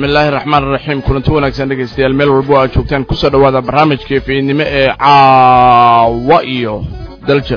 bismi illaahi raxmaan raxiim kulanti wanaagsan dhegaystayaal meel walbo aad joogtaan kusoo dhowaada barnaamijkii fiidnimo ee caawa iyo daljir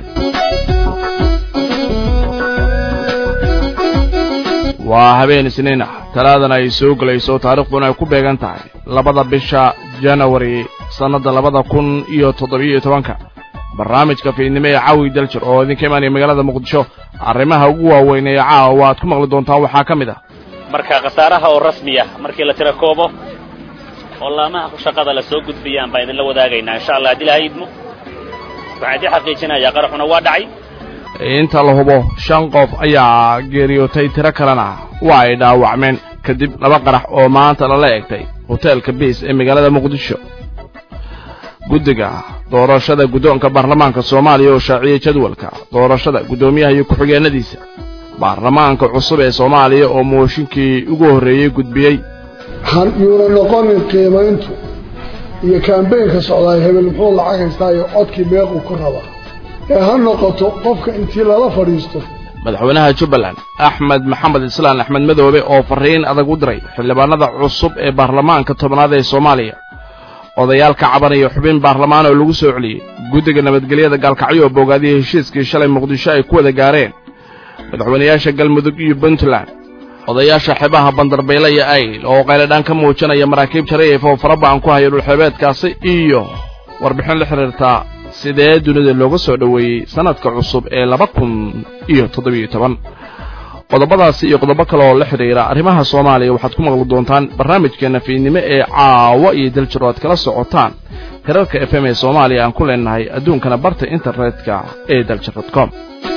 waa habeen isniin ah talaadana ay soo gelayso taarikhduna ay ku beegan tahay labada bisha janawari sannadda labada kun iyo toddobiyo tobanka barnaamijka fiidnimo ee caawi daljir oo idinka imaanaya magaalada muqdisho arrimaha ugu waaweyn ee caawa aad ku maqli doontaan waxaa ka mid ah marka khasaaraha oo rasmi ah markii la tira koobo oo laamaha shaqada la soo gudbiyaan baan idinla wadaagaynaa insha allah haddii laha idmo waxaan idin xaqiijinayaa qaraxuna waa dhacay inta la hubo shan qof ayaa geeriyootay tiro kalena waa ay dhaawacmeen kadib laba qarax oo maanta lala egtay hoteelka biis ee magaalada muqdisho guddiga doorashada guddoonka baarlamaanka soomaaliya oo shaaciyey jadwalka doorashada guddoomiyaha iyo ku-xigeenadiisa baarlamaanka cusub ee soomaaliya oo mooshinkii ugu horreeyey gudbiyey yuuna noqonin qiimayntu iyo kaambeynka socdaay hebel muxuu lacag haystaa iyo codkii meequu ku rabaa ee ha noqoto qofka intii lala fadhiisto madaxweynaha jubbaland axmed maxamed islaan axmed madoobe oo farriin adag u diray xildhibaanada cusub ee baarlamaanka tobnaad ee soomaaliya odayaal ka cabanaya xubin baarlamaan oo lagu soo celiyey guddiga nabadgelyada gaalkacyo oo boogaadiyey heshiiskii shalay muqdisho ay ku wada gaareen madaxweynayaasha galmudug iyo puntland odayaasha xebaha bandarbeyle iyo ayl oo qayladhaan ka muujinaya maraakiib jaraif oo faraba'an ku haya dhulxeebeedkaasi iyo warbixin la xidhiirtaa sidee dunida looga soo dhoweeyey sannadka cusub ee laba kun iyo toddobiyo toban qodobadaasi iyo qodobo kale oo la xidhiira arrimaha soomaaliya waxaad ku maqli doontaan barnaamijkeenna fiidnimo ee caawa iyo daljir oo aad kala socotaan herarka f m ee soomaaliya aan ku leenahay adduunkana barta internetka ee daljir dot com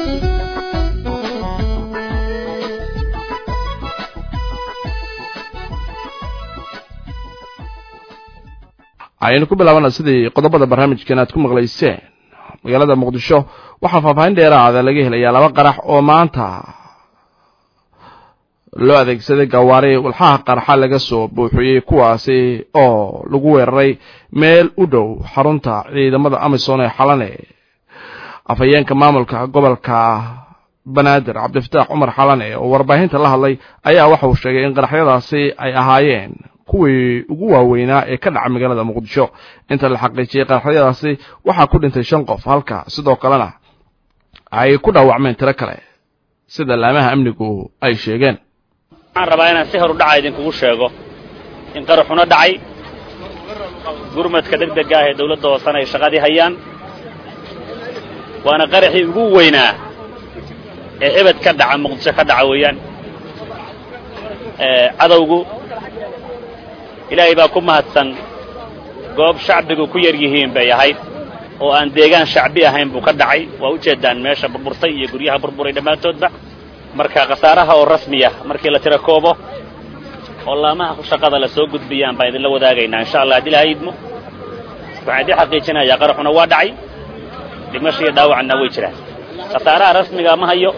ayaynu ku bilaabana sidii qodobada barnaamijkan aad ku maqlayseen magaalada muqdisho waxaa faahfaahin dheeraada laga helayaa laba qarax oo maanta loo adeegsaday gawaari walxaha qarxa laga soo buuxiyey kuwaasi oo lagu weeraray meel u dhow xarunta ciidamada amisom ee xalane afhayeenka maamulka gobolka banaadir cabdifataax cumar xalane oo warbaahinta la hadlay ayaa waxa uu sheegay in qaraxyadaasi ay ahaayeen kuwii ugu waaweynaa ee ka dhaca magaalada muqdisho inta la xaqiijiyey qaraxyadaasi waxaa ku dhintay shan qof halka sidoo kalena ay ku dhaawacmeen tiro kale sida laamaha amnigu ay sheegeen waxaan rabaa inaan si horu dhaca idinkugu sheego in qaraxuna dhacay gurmadka deg dega ah ee dawladda hoosena ay shaqadii hayaan waana qaraxii ugu weynaa ee ebed ka dhaca muqdisho ka dhaca weeyaan cadowgu ilaahay baa ku mahadsan goob shacbigu ku yar yihiin bay ahayd oo aan deegaan shacbi ahayn buu ka dhacay waa ujeeddaan meesha burburtay iyo guryaha burburay dhammaantoodba marka khasaaraha oo rasmiya markii la tira koobo oo laamaha shaqada la soo gudbiyaan baan idinla wadaagaynaa insha allah haddii laha idmo waxaan idin xaqiijinayaa qaraxuna waa dhacay dhimasho iyo dhaawacna way jiraan khasaaraha rasmiga ma hayo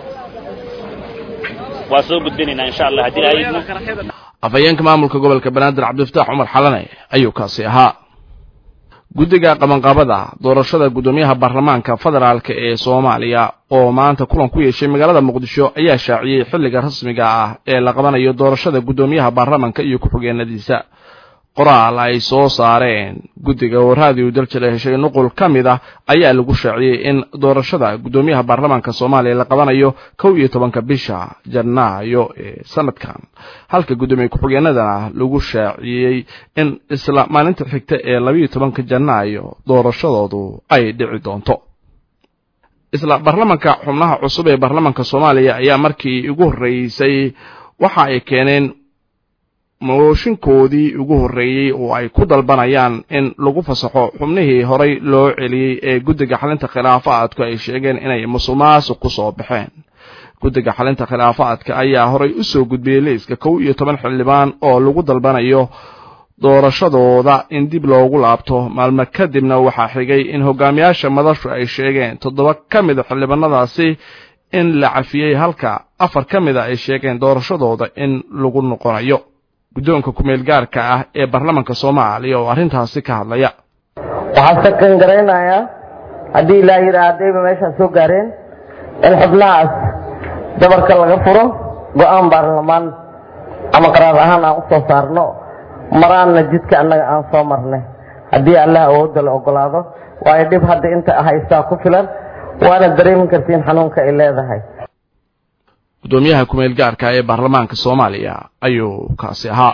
waa soo gudbinaynaa insha allah haddii laha idmo afhayeenka maamulka gobolka banaadir cabdifataax cumar xalane ayuu kaasi ahaa guddiga qabanqaabada doorashada guddoomiyaha baarlamaanka federaalka ee soomaaliya oo maanta kulan ku yeeshay magaalada muqdisho ayaa shaaciyey xilliga rasmiga ah ee la qabanayo doorashada guddoomiyaha baarlamanka iyo ku-xigeenadiisa qoraal ay soo saareen guddiga oo raadiyo daljir ee heshay nuqul ka mid ah ayaa lagu shaaciyey in doorashada guddoomiyaha baarlamaanka soomaaliya la qabanayo kow iyo tobanka bisha janaayo ee sanadkan halka guddoomiye ku-xigeenadana lagu shaaciyey in isla maalinta xigta ee labayo tobanka janaayo doorashadoodu ay dhici doonto isla baarlamanka xubnaha cusub ee baarlamanka soomaaliya ayaa markii ugu horreysay waxa ay keeneen mooshinkoodii ugu horreeyey oo ay ku dalbanayaan in lagu fasaxo xubnihii horay loo celiyey ee guddiga xalinta khilaafaadku ay sheegeen inay musuqmaasuq ku soo baxeen guddiga xalinta khilaafaadka ayaa horay u soo gudbiyey liiska kow iyo toban xildhibaan oo lagu dalbanayo doorashadooda in dib loogu laabto maalmo kadibna waxaa xigay in hogaamiyaasha madashu ay sheegeen toddoba ka mida xildhibaanadaasi in la cafiyey halka afar ka mida ay sheegeen doorashadooda in lagu noqonayo guddoonka kumeel gaarka ah ee baarlamanka soomaaliya oo arrintaasi ka hadlaya waxaan sakan garaynayaa haddii ilaa yidhaa haddayba meeshaan soo gaareen in xubnahaas dabarka laga furo go-aan baarlamaan ama qaraar ahaan aan u soo saarno maraanna jidka annaga aan soo marnay haddii allah awoodda la ogolaado waayo dhib hadda inta haystaa ku filan waana dareemi kartiin xanuunka ay leedahay guddoomiyaha kumeel gaarka ee baarlamaanka soomaaliya ayuu kaasi ahaa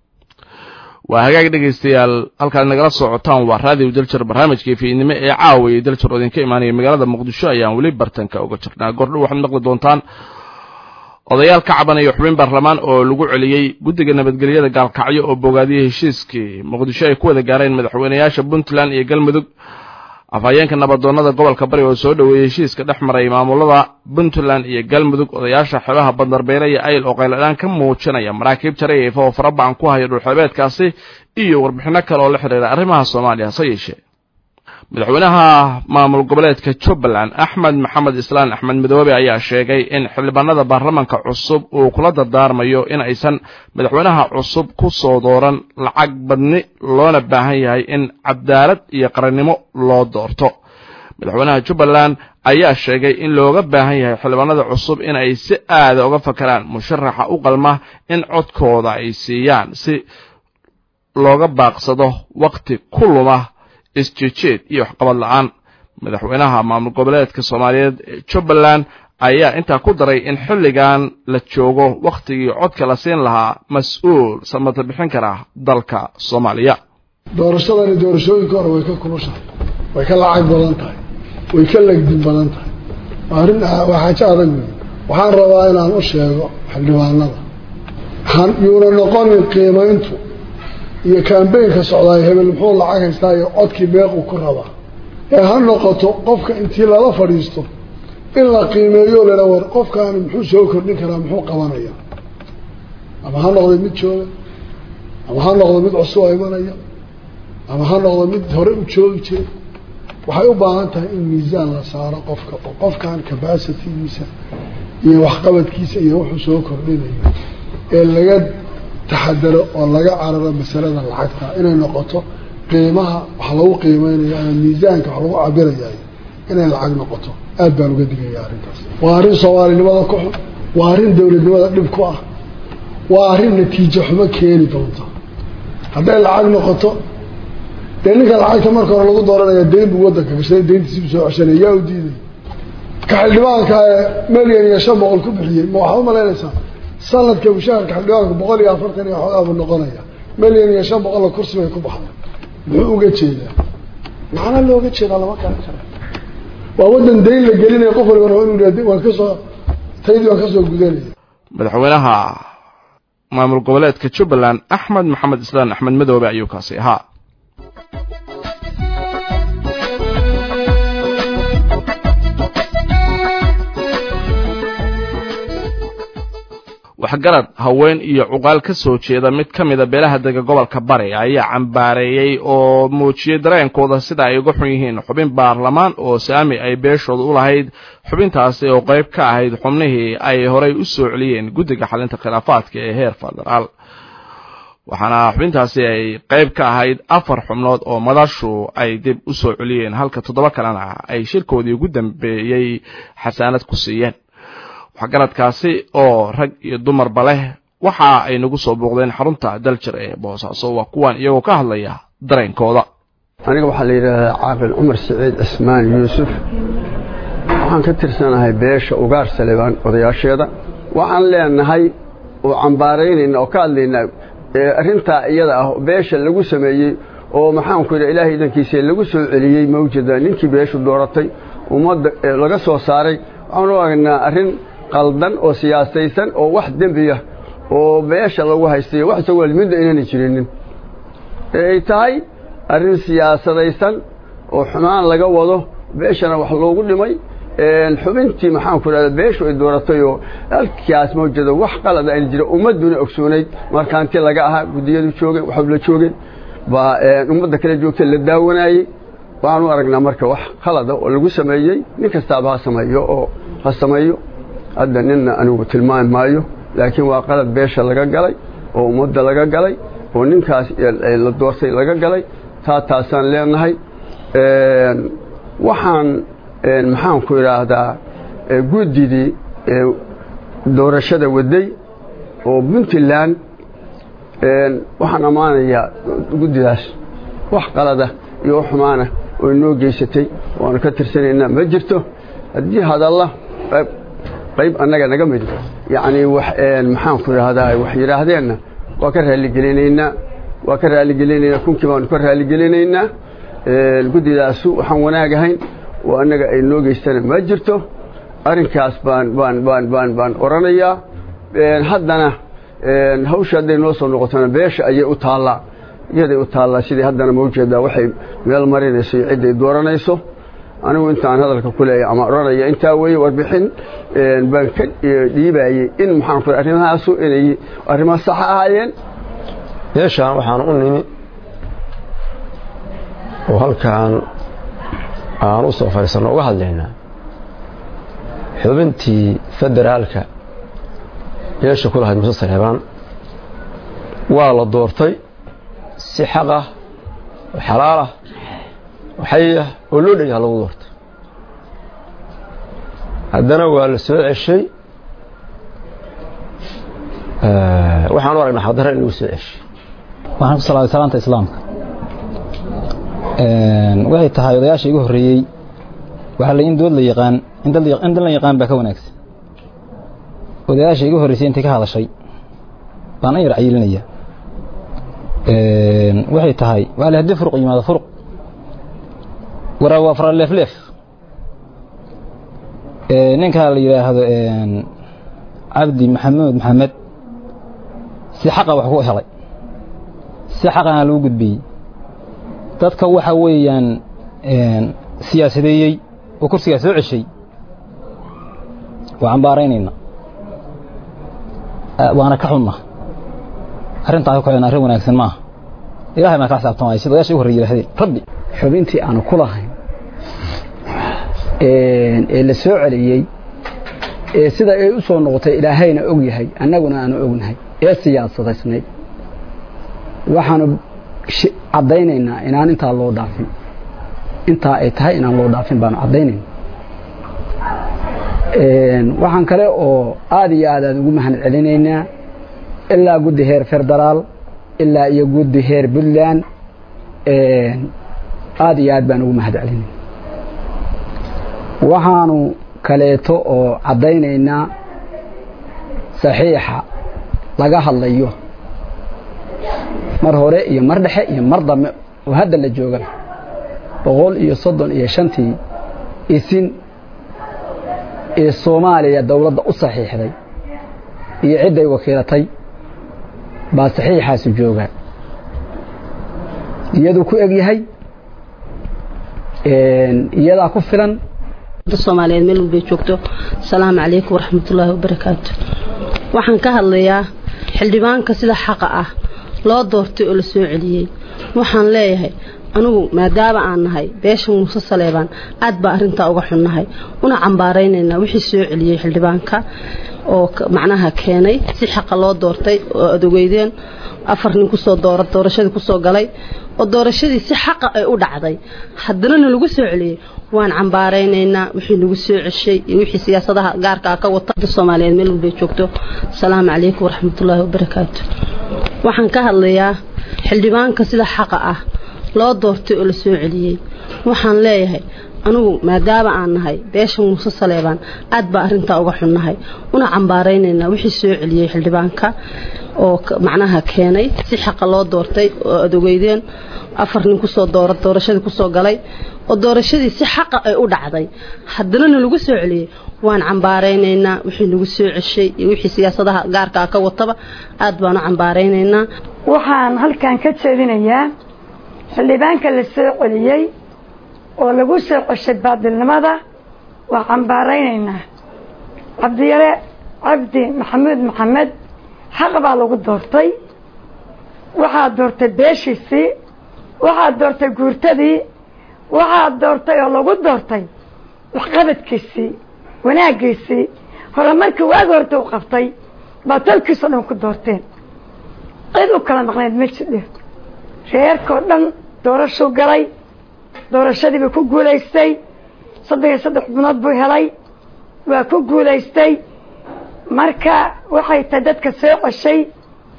waa hagaag dhegaystayaal halkaad nagala socotaan waa raadiyo daljir barnaamijkii fiidnimo ee caawayay daljir oo idinka imaanaya magaalada muqdisho ayaan weli bartanka uga jirnaa gordhow waxaad maqli doontaan odayaal ka cabanaya xubin baarlamaan oo lagu celiyey guddiga nabadgelyada gaalkacyo oo bogaadiyey heshiiskii muqdisho ay ku wada gaareen madaxweynayaasha puntland iyo galmudug afhayeenka nabadoonnada gobolka bari oo soo dhoweeyey heshiiska dhex maray maamulada puntland iyo galmudug odayaasha xeebaha bandarbeyle iyo ayl oo qayladhaan ka muujinaya maraakiib jarayayfa oo farabacan ku haya dhulxeebeedkaasi iyo warbixinno kale oo la xidhiira arrimaha soomaaliya hase yeeshee madaxweynaha maamul goboleedka jubbaland axmed maxamed islaan axmed midoobe ayaa sheegay in xildhibaanada baarlamaanka cusub uu kula dardaarmayo in aysan madaxweynaha cusub ku soo dooran lacag badni loona baahan yahay in cadaalad iyo qarannimo loo doorto madaxweynaha jubbaland ayaa sheegay in looga baahan yahay xildhibaanada cusub in ay si aada uga fakaraan musharaxa u qalma in codkooda ay siiyaan si looga baaqsado wakhti ku luma isjeejeed iyo waxqabad la-aan madaxweynaha maamul goboleedka soomaaliyeed ee jubbaland ayaa intaa ku daray in xilligan la joogo wakhtigii codka la siin lahaa mas-uul samata bixin kara dalka soomaaliya doorashadani doorashooyinka hore way ka kulushahay way ka lacag badan tahay way ka legdin badan tahay arrin waa xaajo adag wey waxaan rabaa inaan u sheego xildhibaanada yuuna noqonin qiimayntu iyo kambeynka socdaay hebel muxuu lacag haystaa iyo codkii meequu ku rabaa ee ha noqoto qofka intii lala fadhiisto in la qiimeeyo lala war qofkaani muxuu soo kordhin karaa muxuu qabanaya ama ha noqdo mid jooga ama ha noqdo mid cusub oo imanaya ama ha noqdo mid hore u joogi jira waxay u baahan tahay in miisaan la saaro qofka oo qofkan capacitygiisa iyo waxqabadkiisa iyo wuxuu soo kordhinayo ee laga taxadaro oo laga cararo masalada lacagta inay noqoto qiimaha wax lagu qiimeynayo ama miisaanka wax lagu cabirayayo inay lacag noqoto aad baan uga digaya arrintaas waa arrin soomaalinimada ku xun waa arrin dowladnimada dhib ku ah waa arrin natiijo xumo keeni doonta hadday lacag noqoto dee ninka lacagta marka hore lagu dooranaya dayn buu waddanka gashaday dayntiisi buu soo ceshanaya yaa u diiday ka xildhibaanka ee milyan iyo shan boqol ku bixiyey ma waxaad umalaynaysaa sanadka mushaharka xildhibaanka boqol iyo afartan iyo xoogaa buu noqonaya milyan iyo shan boqolla kursi bay ku baxday muxuu uga jeedaa macna looga jeedaa lama garan kara waa waddan dayn la gelinaya qof waliba rabo inuu waan kasoo taydii waan kasoo gudanaya madaxweynaha maamul goboleedka jubbaland axmed maxamed islaan axmed madoobe ayuu kaasi ahaa waxgarad haween iyo cuqaal ka soo jeeda mid ka mida beelaha dega gobolka bari ayaa cambaareeyey oo muujiyey dareenkooda sida ay uga xun yihiin xubin baarlamaan oo saami ay beeshooda u lahayd xubintaasi oo qayb ka ahayd xubnihii ay horay u soo celiyeen guddiga xalinta khilaafaadka ee heer federaal waxaana xubintaasi ay qayb ka ahayd afar xubnood oo madashu ay dib u soo celiyeen halka toddoba kalena ay shirkoodii ugu dambeeyey xasaanad ku siiyeen waxgaradkaasi oo rag iyo dumarba leh waxa ay nagu soo booqdeen xarunta daljir ee boosaaso waa kuwan iyagoo ka hadlaya dareenkooda aniga waxaa la yidhaahdaa caaqil cumar siciid cismaan yuusuf waxaan ka tirsanahay beesha ugaar salebaan odayaasheeda waxaan leenahay oo cambaaraynayna oo ka hadlaynaa arrintaa iyada ah beesha lagu sameeyey oo maxaanku yidha ilaahay idankiisa lagu soo celiyey mawjada ninkii beeshu dooratay ummadda laga soo saaray waxaan u aragnaa arrin qaldan oo siyaasaysan oo wax dembiya oo beesha lagu haystayo wax isagoo midda inayna jirinin ay tahay arrin siyaasadaysan oo xumaan laga wado beeshana wax loogu dhimay xubintii maxaanku idhahda beeshu ay dooratay oo halkaas mawjada wax qalada ayna jira ummadduna ogsoonayd markaanti laga ahaa guddiyadu joogeen waxu la joogeen baa ummadda kale joogtay la daawanaayey waxaan u aragnaa marka wax khalada oo lagu sameeyey nin kastaaba ha sameeyo oo ha sameeyo hadda ninna anigu tilmaami maayo laakiin waa qalad beesha laga galay oo ummadda laga galay oo ninkaas la doortay laga galay taa taasaan leenahay waxaan maxaanku idhaahdaa guddidii doorashada waday oo puntland waxaan ammaanayaa guddidaas wax qalada iyo wax xumaana oo inoo geysatay waanu ka tirsanaynaa ma jirto haddii hadalla qayb annaga naga mid yacnii maxaan ku idhaahdaa wax yidhaahdeenna waa ka raalligelinaynaa waa ka raalligelinaynaa kunkii baanu ka raalligelinaynaa guddidaasu waxaan wanaag ahayn oo annaga ay noo geystana ma jirto arrinkaas baan baan baan baan baan oranayaa haddana hawsha hadday noo soo noqotona beesha ayay u taallaa iyaday u taallaa sidii haddana ma ujeedaa waxay meel marinayso iyo cidday dooranayso anigu intaan hadalka ku leeyahay ama odhanaya intaa weeye warbixin baan ka dhiibayey in maxaan ku arrimahaasu inay arrimo sax ahaayeen beeshaan waxaan u nimi oo halkaan aan u soo fadhiisanno uga hadlaynaa xubintii federaalka beesha ku lahayd muse saleebaan waa la doortay si xaq ah oo xalaal ah oo xay ah oo loo dhanyaha lagu doortay haddana waa la soo ceshay waxaan u aragnaa xaqdarra in lagu soo ceshay waxaan ku salaaday salaanta islaamka waxay tahay odayaasha igu horreeyey waxaa la in dood la yaqaan in dad la yaqaan baa ka wanaagsan odayaasha igu horreysay intay ka hadashay baan an yar cayilinaya waxay tahay waa le haddii furuq yimaado furuq waraa waa fara leefleef ninkaa la yidhaahdo cabdi maxamuud maxamed si xaqa wax ku helay si xaqana lagu gudbiyey dadka waxa weeyaan siyaasadeeyey oo kursigaa soo ceshay waa cambaaraynayna waana ka xunna arrintaa ku arrin wanaagsan maaha ilahay baan ka xisaabtamaya sida odayaasha u horrey yidhahdeen rabbi xubintii aanu ku lahayn ee la soo celiyey ee sida ay u soo noqotay ilaahayna og yahay annaguna aanu ognahay ee siyaasadaysnayd waxaanu caddaynaynaa inaan intaa loo dhaafin intaa ay tahay inaan loo dhaafin baanu caddaynayna waxaan kale oo aad iyo aad aan ugu mahad celinaynaa ilaa guddi heer federaal ilaa iyo guddi heer puntland aad iyo aad baan ugu mahad celinayna waxaanu kaleeto oo caddaynaynaa saxiixa laga hadlayo mar hore iyo mar dhexe iyo mar dambe oo hadda la jooga boqol iyo soddon iyo shantii isin ee soomaaliya dowladda u saxiixday iyo cidday wakiilatay baa saxiixaasu jooga iyaduu ku eg yahay iyadaa ku filan soomaaliyeed meel walbay joogto asalaamu calaykum waraxmatullaahi wabarakaatu waxaan ka hadlayaa xildhibaanka sida xaqa ah loo doortay oo la soo celiyey waxaan leeyahay anugu maadaama aan nahay beesha muuse saleebaan aad baa arrintaa uga xunnahay una cambaaraynaynaa wixii soo celiyey xildhibaanka oo macnaha keenay si xaqa loo doortay oo adogeydeen afar nin kusoo doora doorashadii kusoo galay oo doorashadii si xaqa ay u dhacday haddana na lagu soo celiyey waan cambaaraynaynaa wixii nagu soo ceshay iyo wixii siyaasadaha gaarkaa ka wata soomaaliyeed meel walbay joogto asalaamu calaykum waraxmatullaahi wabarakaatu waxaan ka hadlayaa xildhibaanka sida xaqa ah loo doortay oo la soo celiyey waxaan leeyahay anugu maadaama aan nahay beesha muuse saleebaan aad baa arrintaa uga xunnahay una cambaaraynaynaa wixii soo celiyey xildhibaanka oo macnaha keenay si xaqa loo doortay oo adogeydeen afar nin kusoo doora doorashadii kusoo galay oo doorashadii si xaqa ay u dhacday haddana na lagu soo celiyey waan cambaaraynaynaa wixii nagu soo ceshay iyo wixii siyaasadaha gaarkaa ka wataba aad baan u cambaaraynaynaa waxaan halkan ka jeedinayaa xildhibaanka la soo celiyey oo lagu soo ceshay baadilnimada waa cambaaraynaynaa cabdiyare cabdi maxamuud maxamed xaq baa lagu doortay waxaa doortay beeshiisii waxaa doortay guurtadii waxaa doortay oo lagu doortay waxqabadkiisii wanaaggiisii horumarkii waagi horta u qabtay baa tolkiisao dhan ku doorteen cid u kala maqnayd ma jidhe reerkao dhan doorashuu galay doorashadii buu ku guulaystay saddex iyo saddex xubnood buu helay waa ku guulaystay marka waxay tahay dadka soo ceshay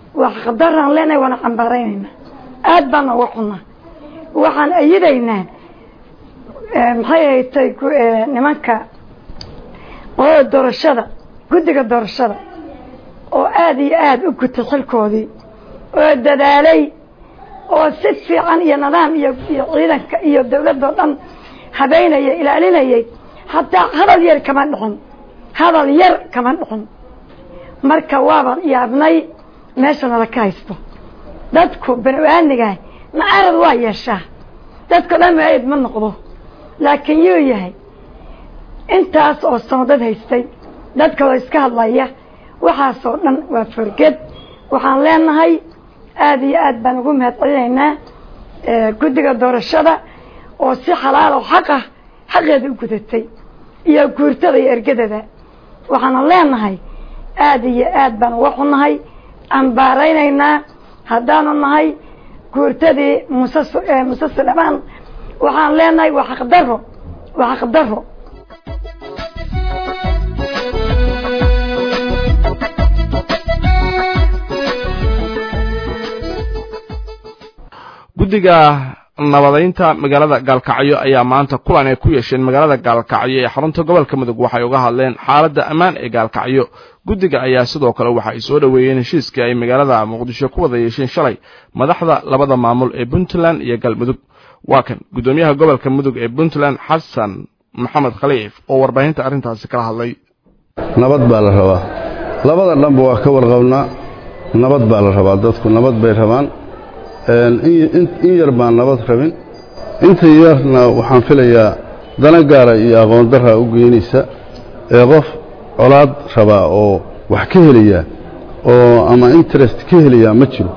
waa xaqdaraan leenahay waana cambaaraynaynaa aad baana uga xunnaa waxaan ayidaynaa maxay haytay nimanka qolada doorashada guddiga doorashada oo aada iyo aada u gutay xilkoodii oo dadaalay oo si fiican iyo nidaam iyo iyo ciidanka iyo dawladoo dhan habeynaya ilaalinayay hataa hadal yar kama dhixin hadal yar kama dhixin marka waaba yaabnay meesha nala ka haysto dadku bani-aadmigaah macarad waa yeeshaa dadko dhan maaid ma noqdo laakiin yuu yahay intaas oo sano dad haystay dadkaloo iska hadlaya waxaasoo dhan waa forged waxaan leenahay aada iyo aad baan ugu mahad celinaynaa guddiga doorashada oo si xalaal oo xaq ah xaqeeda u gudatay iyo guurtada iyo ergadada waxaana leenahay aada iyo aad baan uga xunnahay ambaaraynaynaa haddaanu nahay guurtadii muuse muuse sulemaan waxaan leenahay waa xaqdaro waa xaqdaro guddiga nabadaynta magaalada gaalkacyo ayaa maanta kulan ay ku yeesheen magaalada gaalkacyo ee xarunta gobolka mudug waxay uga hadleen xaaladda ammaan ee gaalkacyo guddiga ayaa sidoo kale waxa ay soo dhoweeyeen heshiiskii ay magaalada muqdisho ku wada yeesheen shalay madaxda labada maamul ee puntland iyo galmudug waa kan guddoomiyaha gobolka mudug ee puntland xasan maxamed khaliif oo warbaahinta arrintaasi kala hadlay nabad baa la rabaa labada dhanba waa ka warqabnaa nabad baa la rabaa dadku nabad bay rabaan in yar baan nabad rabin inta yarna waxaan filayaa dana gaara iyo aqoon daraa u geynaysa ee qof colaad rabaa oo wax ka helaya oo ama interest ka helaya ma jiro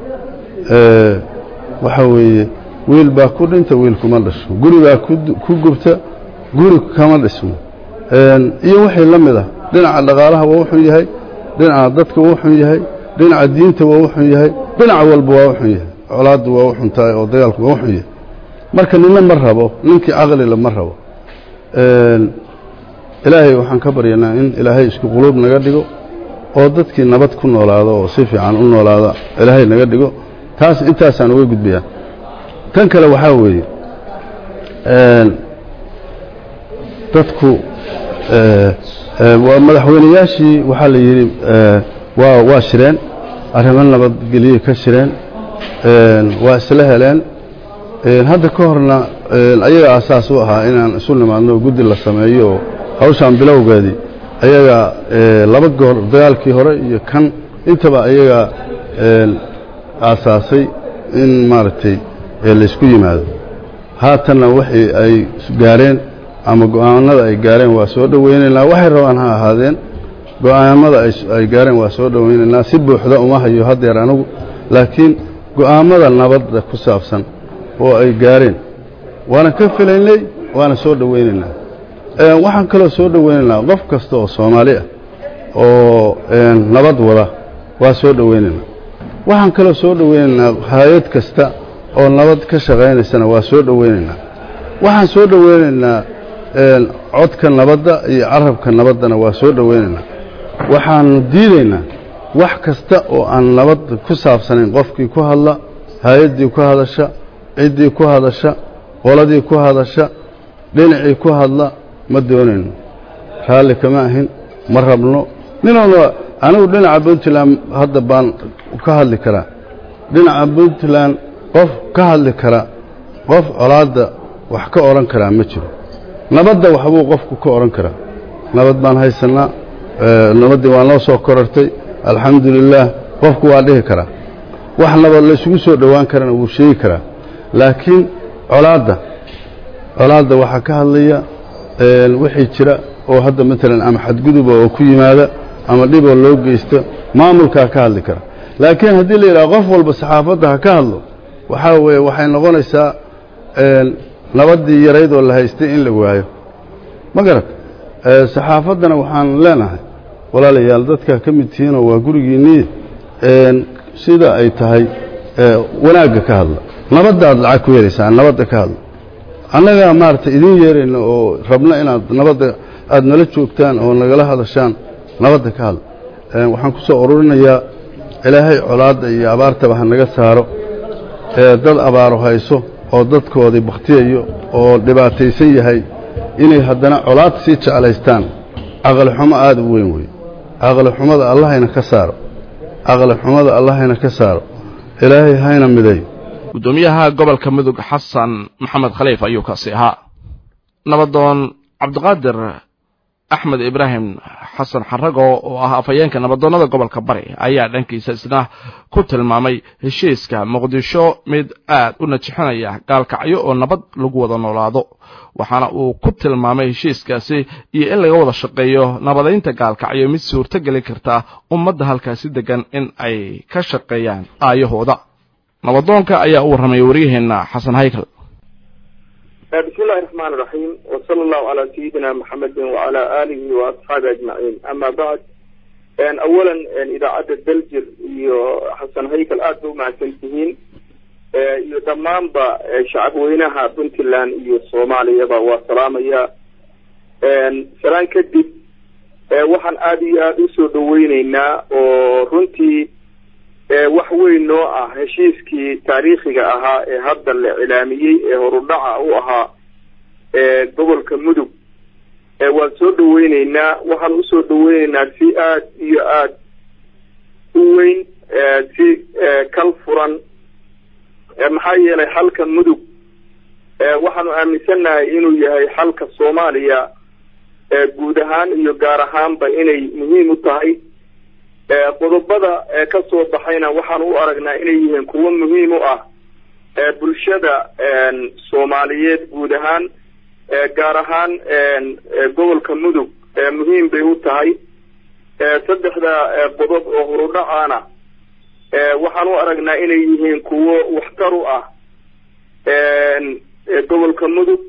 waxa weeye wiil baa ku dhinta wiil kuma dhasho guri baa ku gubta guri kama dhismo iyo wixii la mid ah dhinaca dhaqaalaha waa wuxun yahay dhinaca dadka waa wuxun yahay dhinaca diinta waa wuxun yahay dhinac walba waa wuxun yahay colaaddu waa wuxun tahay oo dagaalku waa wuxun yahay marka nina ma rabo ninkii caqlila ma rabo ilaahay waxaan ka baryanaa in ilaahay isku quluub naga dhigo oo dadkii nabad ku noolaado oo si fiican u noolaada ilaahay naga dhigo taas intaasaan uga gudbayaa tan kale waxaa weeye dadku waa madaxweynayaashii waxaa la yidhi waa waa shireen arrimo nabadgelye ka shireen waa isla heleen hadda ka horna ayaga asaas u ahaa inaan isu nimaadno guddi la sameeyo oo hawshaan bilowgeedii ayaga laba goor dagaalkii hore iyo kan intaba ayaga aasaasay in maaragtay laysku yimaado haatanna wixii ay gaareen ama go'aanada ay gaareen waa soo dhowaynaynaa waxay rabaan ha ahaadeen go'aamada ay gaareen waa soo dhowaynaynaa si buuxda uma hayo haddeer anigu laakiin go'aammada nabadda ku saabsan oo ay gaareen waana ka filaynay waana soo dhowaynaynaa waxaan kaloo soo dhowaynaynaa qof kasta oo soomaali ah oo nabad wada waa soo dhowaynaynaa waxaan kaloo soo dhowaynaynaa hay-ad kasta oo nabad ka shaqaynaysana waa soo dhowaynaynaa waxaan soo dhowaynaynaa codka nabadda iyo carabka nabaddana waa soo dhowaynaynaa waxaanu diidaynaa wax kasta oo aan nabad ku saabsanayn qofkii ku hadla hay-addii ku hadasha ciddii ku hadasha qoladii ku hadasha dhinacii ku hadla ma doonayno raalli kama ahin ma rabno ninoona anigu dhinaca puntland hadda baan ka hadli karaa dhinaca puntland qof ka hadli kara qof colaadda wax ka odhan karaa ma jiro nabadda waxbuu qofku ka odhan karaa nabad baan haysannaa nabaddii waa noo soo korartay alxamdu lilaah qofku waa dhihi karaa wax nabad laysugu soo dhowaan karana wuu sheegi karaa laakiin colaadda colaadda waxaa ka hadlaya wixii jira oo hadda maalan ama xadguduba oo ku yimaada ama dhiboo loo geysto maamulkaa ka hadli kara laakiin haddii la yidhaha qof walba saxaafadda ha ka hadlo waxaa weeye waxay noqonaysaa nabaddii yaraydoo la haystay in la waayo ma garat saxaafaddana waxaan leenahay walaalayaal dadkaa ka mid tihiinoo waa gurigiinnii sida ay tahay wanaagga ka hadla nabaddaad lacag ku yeelaysaan nabadda ka hadla annagaa maaragtay idiin yeerayna oo rabna inaad nabadda aad nala joogtaan oo nagala hadashaan nabadda ka hadla waxaan ku soo ururinayaa ilaahay colaadda iyo abaartaba ha naga saaro ee dad abaaru hayso oo dadkoodii bakhtiyayo oo dhibaataysan yahay inay haddana colaad sii jeclaystaan caqlixumo aada u weyn wey caqlixumada allahayna ka saaro caqlixumada allahayna ka saaro ilaahay hayna miday guddoomiyaha gobolka mudug xasan maxamed khaliif ayuu kaasi ahaa nabadoon cabdiqaadir axmed ibraahim xasan xarago oo ah afhayeenka nabadoonnada gobolka bari ayaa dhankiisa isna ku tilmaamay heshiiska muqdisho mid aad u najixinaya gaalkacyo oo nabad lagu wada noolaado waxaana uu ku tilmaamay heshiiskaasi iyo in laga wada shaqeeyo nabadaynta gaalkacyo mid suurto geli karta ummadda halkaasi degan in ay ka shaqeeyaan aayahooda nabadoonka ayaa u warramay waryaheenna xasan haykal بسم الله الرحمن الرحيم وصلى الله على سيدنا محمد وعلى آله وأصحابه أجمعين أما بعد أن أولا أن إذا عدد دلجر حسن هيكل آدو مع سنتهين iyo dhammaanba shacabweynaha puntland iyo soomaaliyaba waa salaamaya salaan kadib waxaan aada iyo aada usoo dhaweyneynaa oo runtii wax weyn noo ah heshiiskii taariikhiga ahaa ee hadda la cilaamiyey ee horudhaca u ahaa gobolka mudug waan soo dhaweyneynaa waxaan usoo dhaweyneynaa si aada iyo aada u weyn si kal furan maxaa yeelay xalka mudug waxaanu aaminsannahay inuu yahay xalka soomaaliya guud ahaan iyo gaar ahaanba inay muhiim u tahay qodobada ka soo baxayna waxaan u aragnaa inay yihiin kuwo muhiim u ah bulshada soomaaliyeed guud ahaan gaar ahaan gobolka mudug muhiim bay u tahay saddexda qodob oo horudhacaana waxaan u aragnaa inay yihiin kuwo waxtar u ah gobolka mudug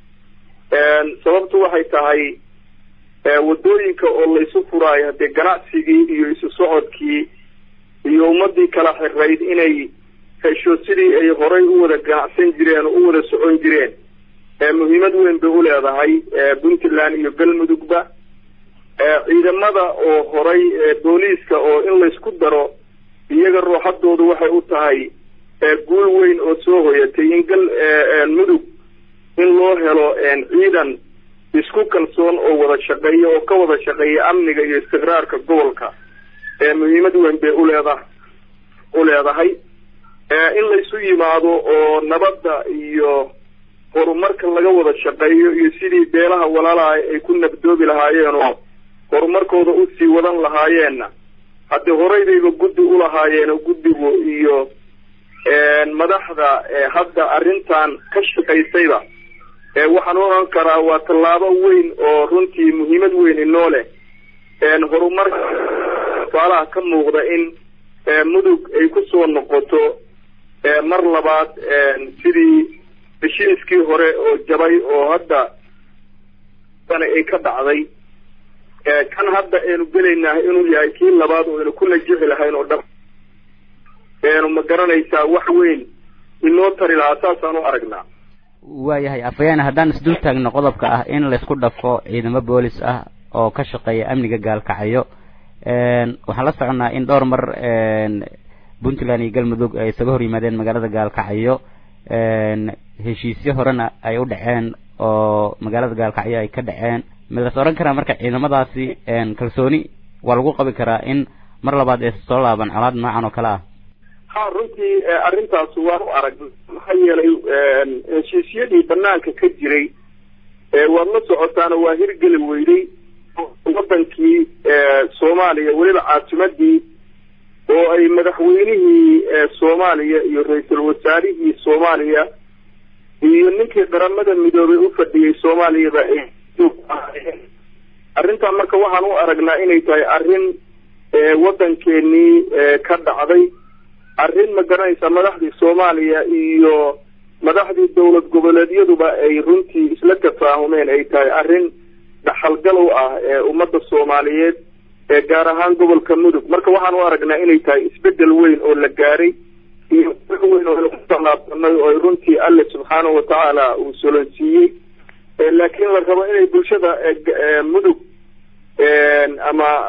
sababtu waxay tahay wadooyinka oo laysu furaayo haddee ganacsigii iyo isu socodkii iyo ummadii kala xirayd inay hesho sidii ay horay u wada ganacsan jireen oo u wada socon jireen muhiimad weyn bay u leedahay puntland iyo galmudugba ciidamada oo horay booliiska oo in laysku daro iyaga ruuxadoodu waxay u tahay guul weyn oo soo hoyatay in gal mudug in loo helo ciidan isku kalsoon oo wada shaqeeya oo ka wada shaqeeya amniga iyo istiqraarka gobolka muhiimad weyn bay uleeda u leedahay in laysu yimaado oo nabadda iyo horumarka laga wada shaqeeyo iyo sidii beelaha walaalaha ay ku nabdoobi lahaayeen oo horumarkooda usii wadan lahaayeenna haddii horeydayba guddi ulahaayeen oo guddigu iyo madaxda hadda arrintan ka shaqaysayba waxaan u oran karaa waa tallaabo weyn oo runtii muhiimad weyn inoo leh horumarka tusaalaha ka muuqda in mudug ay kusoo noqoto mar labaad sidii heshiiskii hore oo jabay oo hadda ay ka dhacday kan hadda aynu gelaynaa inuu yahay kii labaad oo aynu ku najixi lahayn oo dhab aynu ma garanaysaa wax weyn inoo tari lahaa saasaan u aragnaa waayahay afhayeene haddaan isdul taagno qodobka ah in laysku dhafo ciidamo boolis ah oo ka shaqeeya amniga gaalkacyo waxaan la soconnaa in dhowr mar puntland iyo galmudug ay isaga hor yimaadeen magaalada gaalkacyo heshiisyo horena ay u dhaceen oo magaalada gaalkacyo ay ka dhaceen midas oran karaa marka ciidamadaasi kalsooni waa lagu qabi karaa in mar labaad ay soo laaban colaad noocan oo kale ah ha runtii arrintaas waan u arag maxaa yeelay heshiisyadii banaanka ka jiray waad la socotaana waa hirgeli weyday wadankii soomaaliya weliba caasimadii oo ay madaxweynihii soomaaliya iyo ra-iisul wasaarihii soomaaliya iyo ninkii qaramada midoobay u fadhiyey soomaaliyaba ay arrintan marka waxaan u aragnaa inay tahay arrin waddankeenii ka dhacday arrin ma garanaysa madaxdii soomaaliya iyo madaxdii dowlad goboleedyaduba ay runtii isla tafaahumeen ay tahay arrin dhaxalgal u ah ee ummadda soomaaliyeed ee gaar ahaan gobolka mudug marka waxaan u aragnaa inay tahay isbedel weyn oo la gaaray iyo wax weyn oo lagu tallaabsanay oo runtii alle subxaanahu watacaala uu solonsiiyey laakiin la rabo inay bulshada mudug ama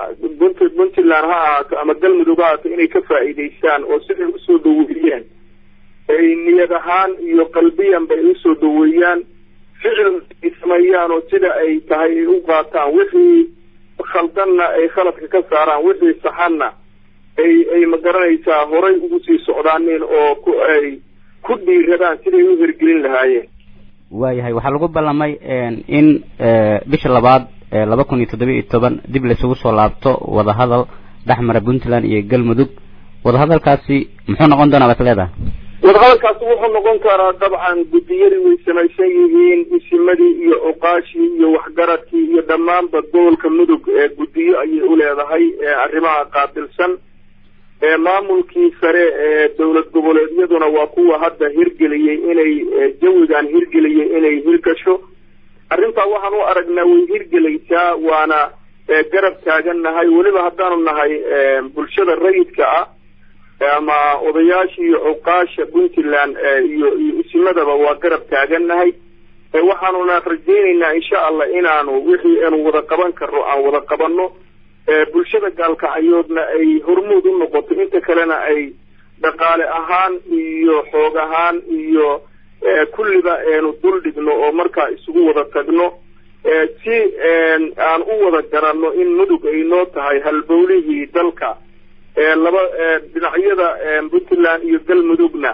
punt puntland ha ahaato ama galmudug ha ahaato inay ka faa'iidaystaan oo siday usoo dhaweeyeen ay niyad ahaan iyo qalbiyan bay usoo dhaweeyaan ficil ay sameeyaan oo sida ay tahay ay u qaataan wixii khaldanna ay khaladka ka saaraan wixii saxanna ay ay magaranaysaa horay ugu sii socdaaneen oo ku ay ku dhiiradaan siday u hirgelin lahaayeen waayahay waxaa lagu ballamay in bisha labaad laba kun iyo toddoba iyo toban dib laysugu soo laabto wadahadal dhexmara puntland iyo galmudug wadahadalkaasi muxuu noqon doonaa baad leedahay wadahadalkaasi wuxuu noqon karaa dabcan guddiyadii way samaysan yihiin isimadii iyo cuqaashii iyo waxgaradkii iyo dhammaanba gobolka mudug ee guddiyo ayay u leedahay arrimaha qaabilsan maamulkii sare ee dowlad goboleedyaduna waa kuwa hadda hirgeliyey inay jawigan hirgeliyey inay hirgasho arrintaa waxaan u aragnaa way hirgelaysaa waana garab taagannahay weliba haddaanu nahay bulshada rayidka ah ama odayaasha iyo cuqaasha puntland iyo iyo isimadaba waa garab taagannahay waxaanuna rajaynaynaa insha allah inaanu wixii aanu wada qaban karno aan wada qabanno bulshada gaalkacyoodna ay hormuud u noqoto inta kalena ay dhaqaale ahaan iyo xoog ahaan iyo kulliba aanu dul dhigno oo markaa isugu wada tagno si aan u wada garanno in mudug ay noo tahay halbowlihii dalka laba dhinacyada puntland iyo galmudugna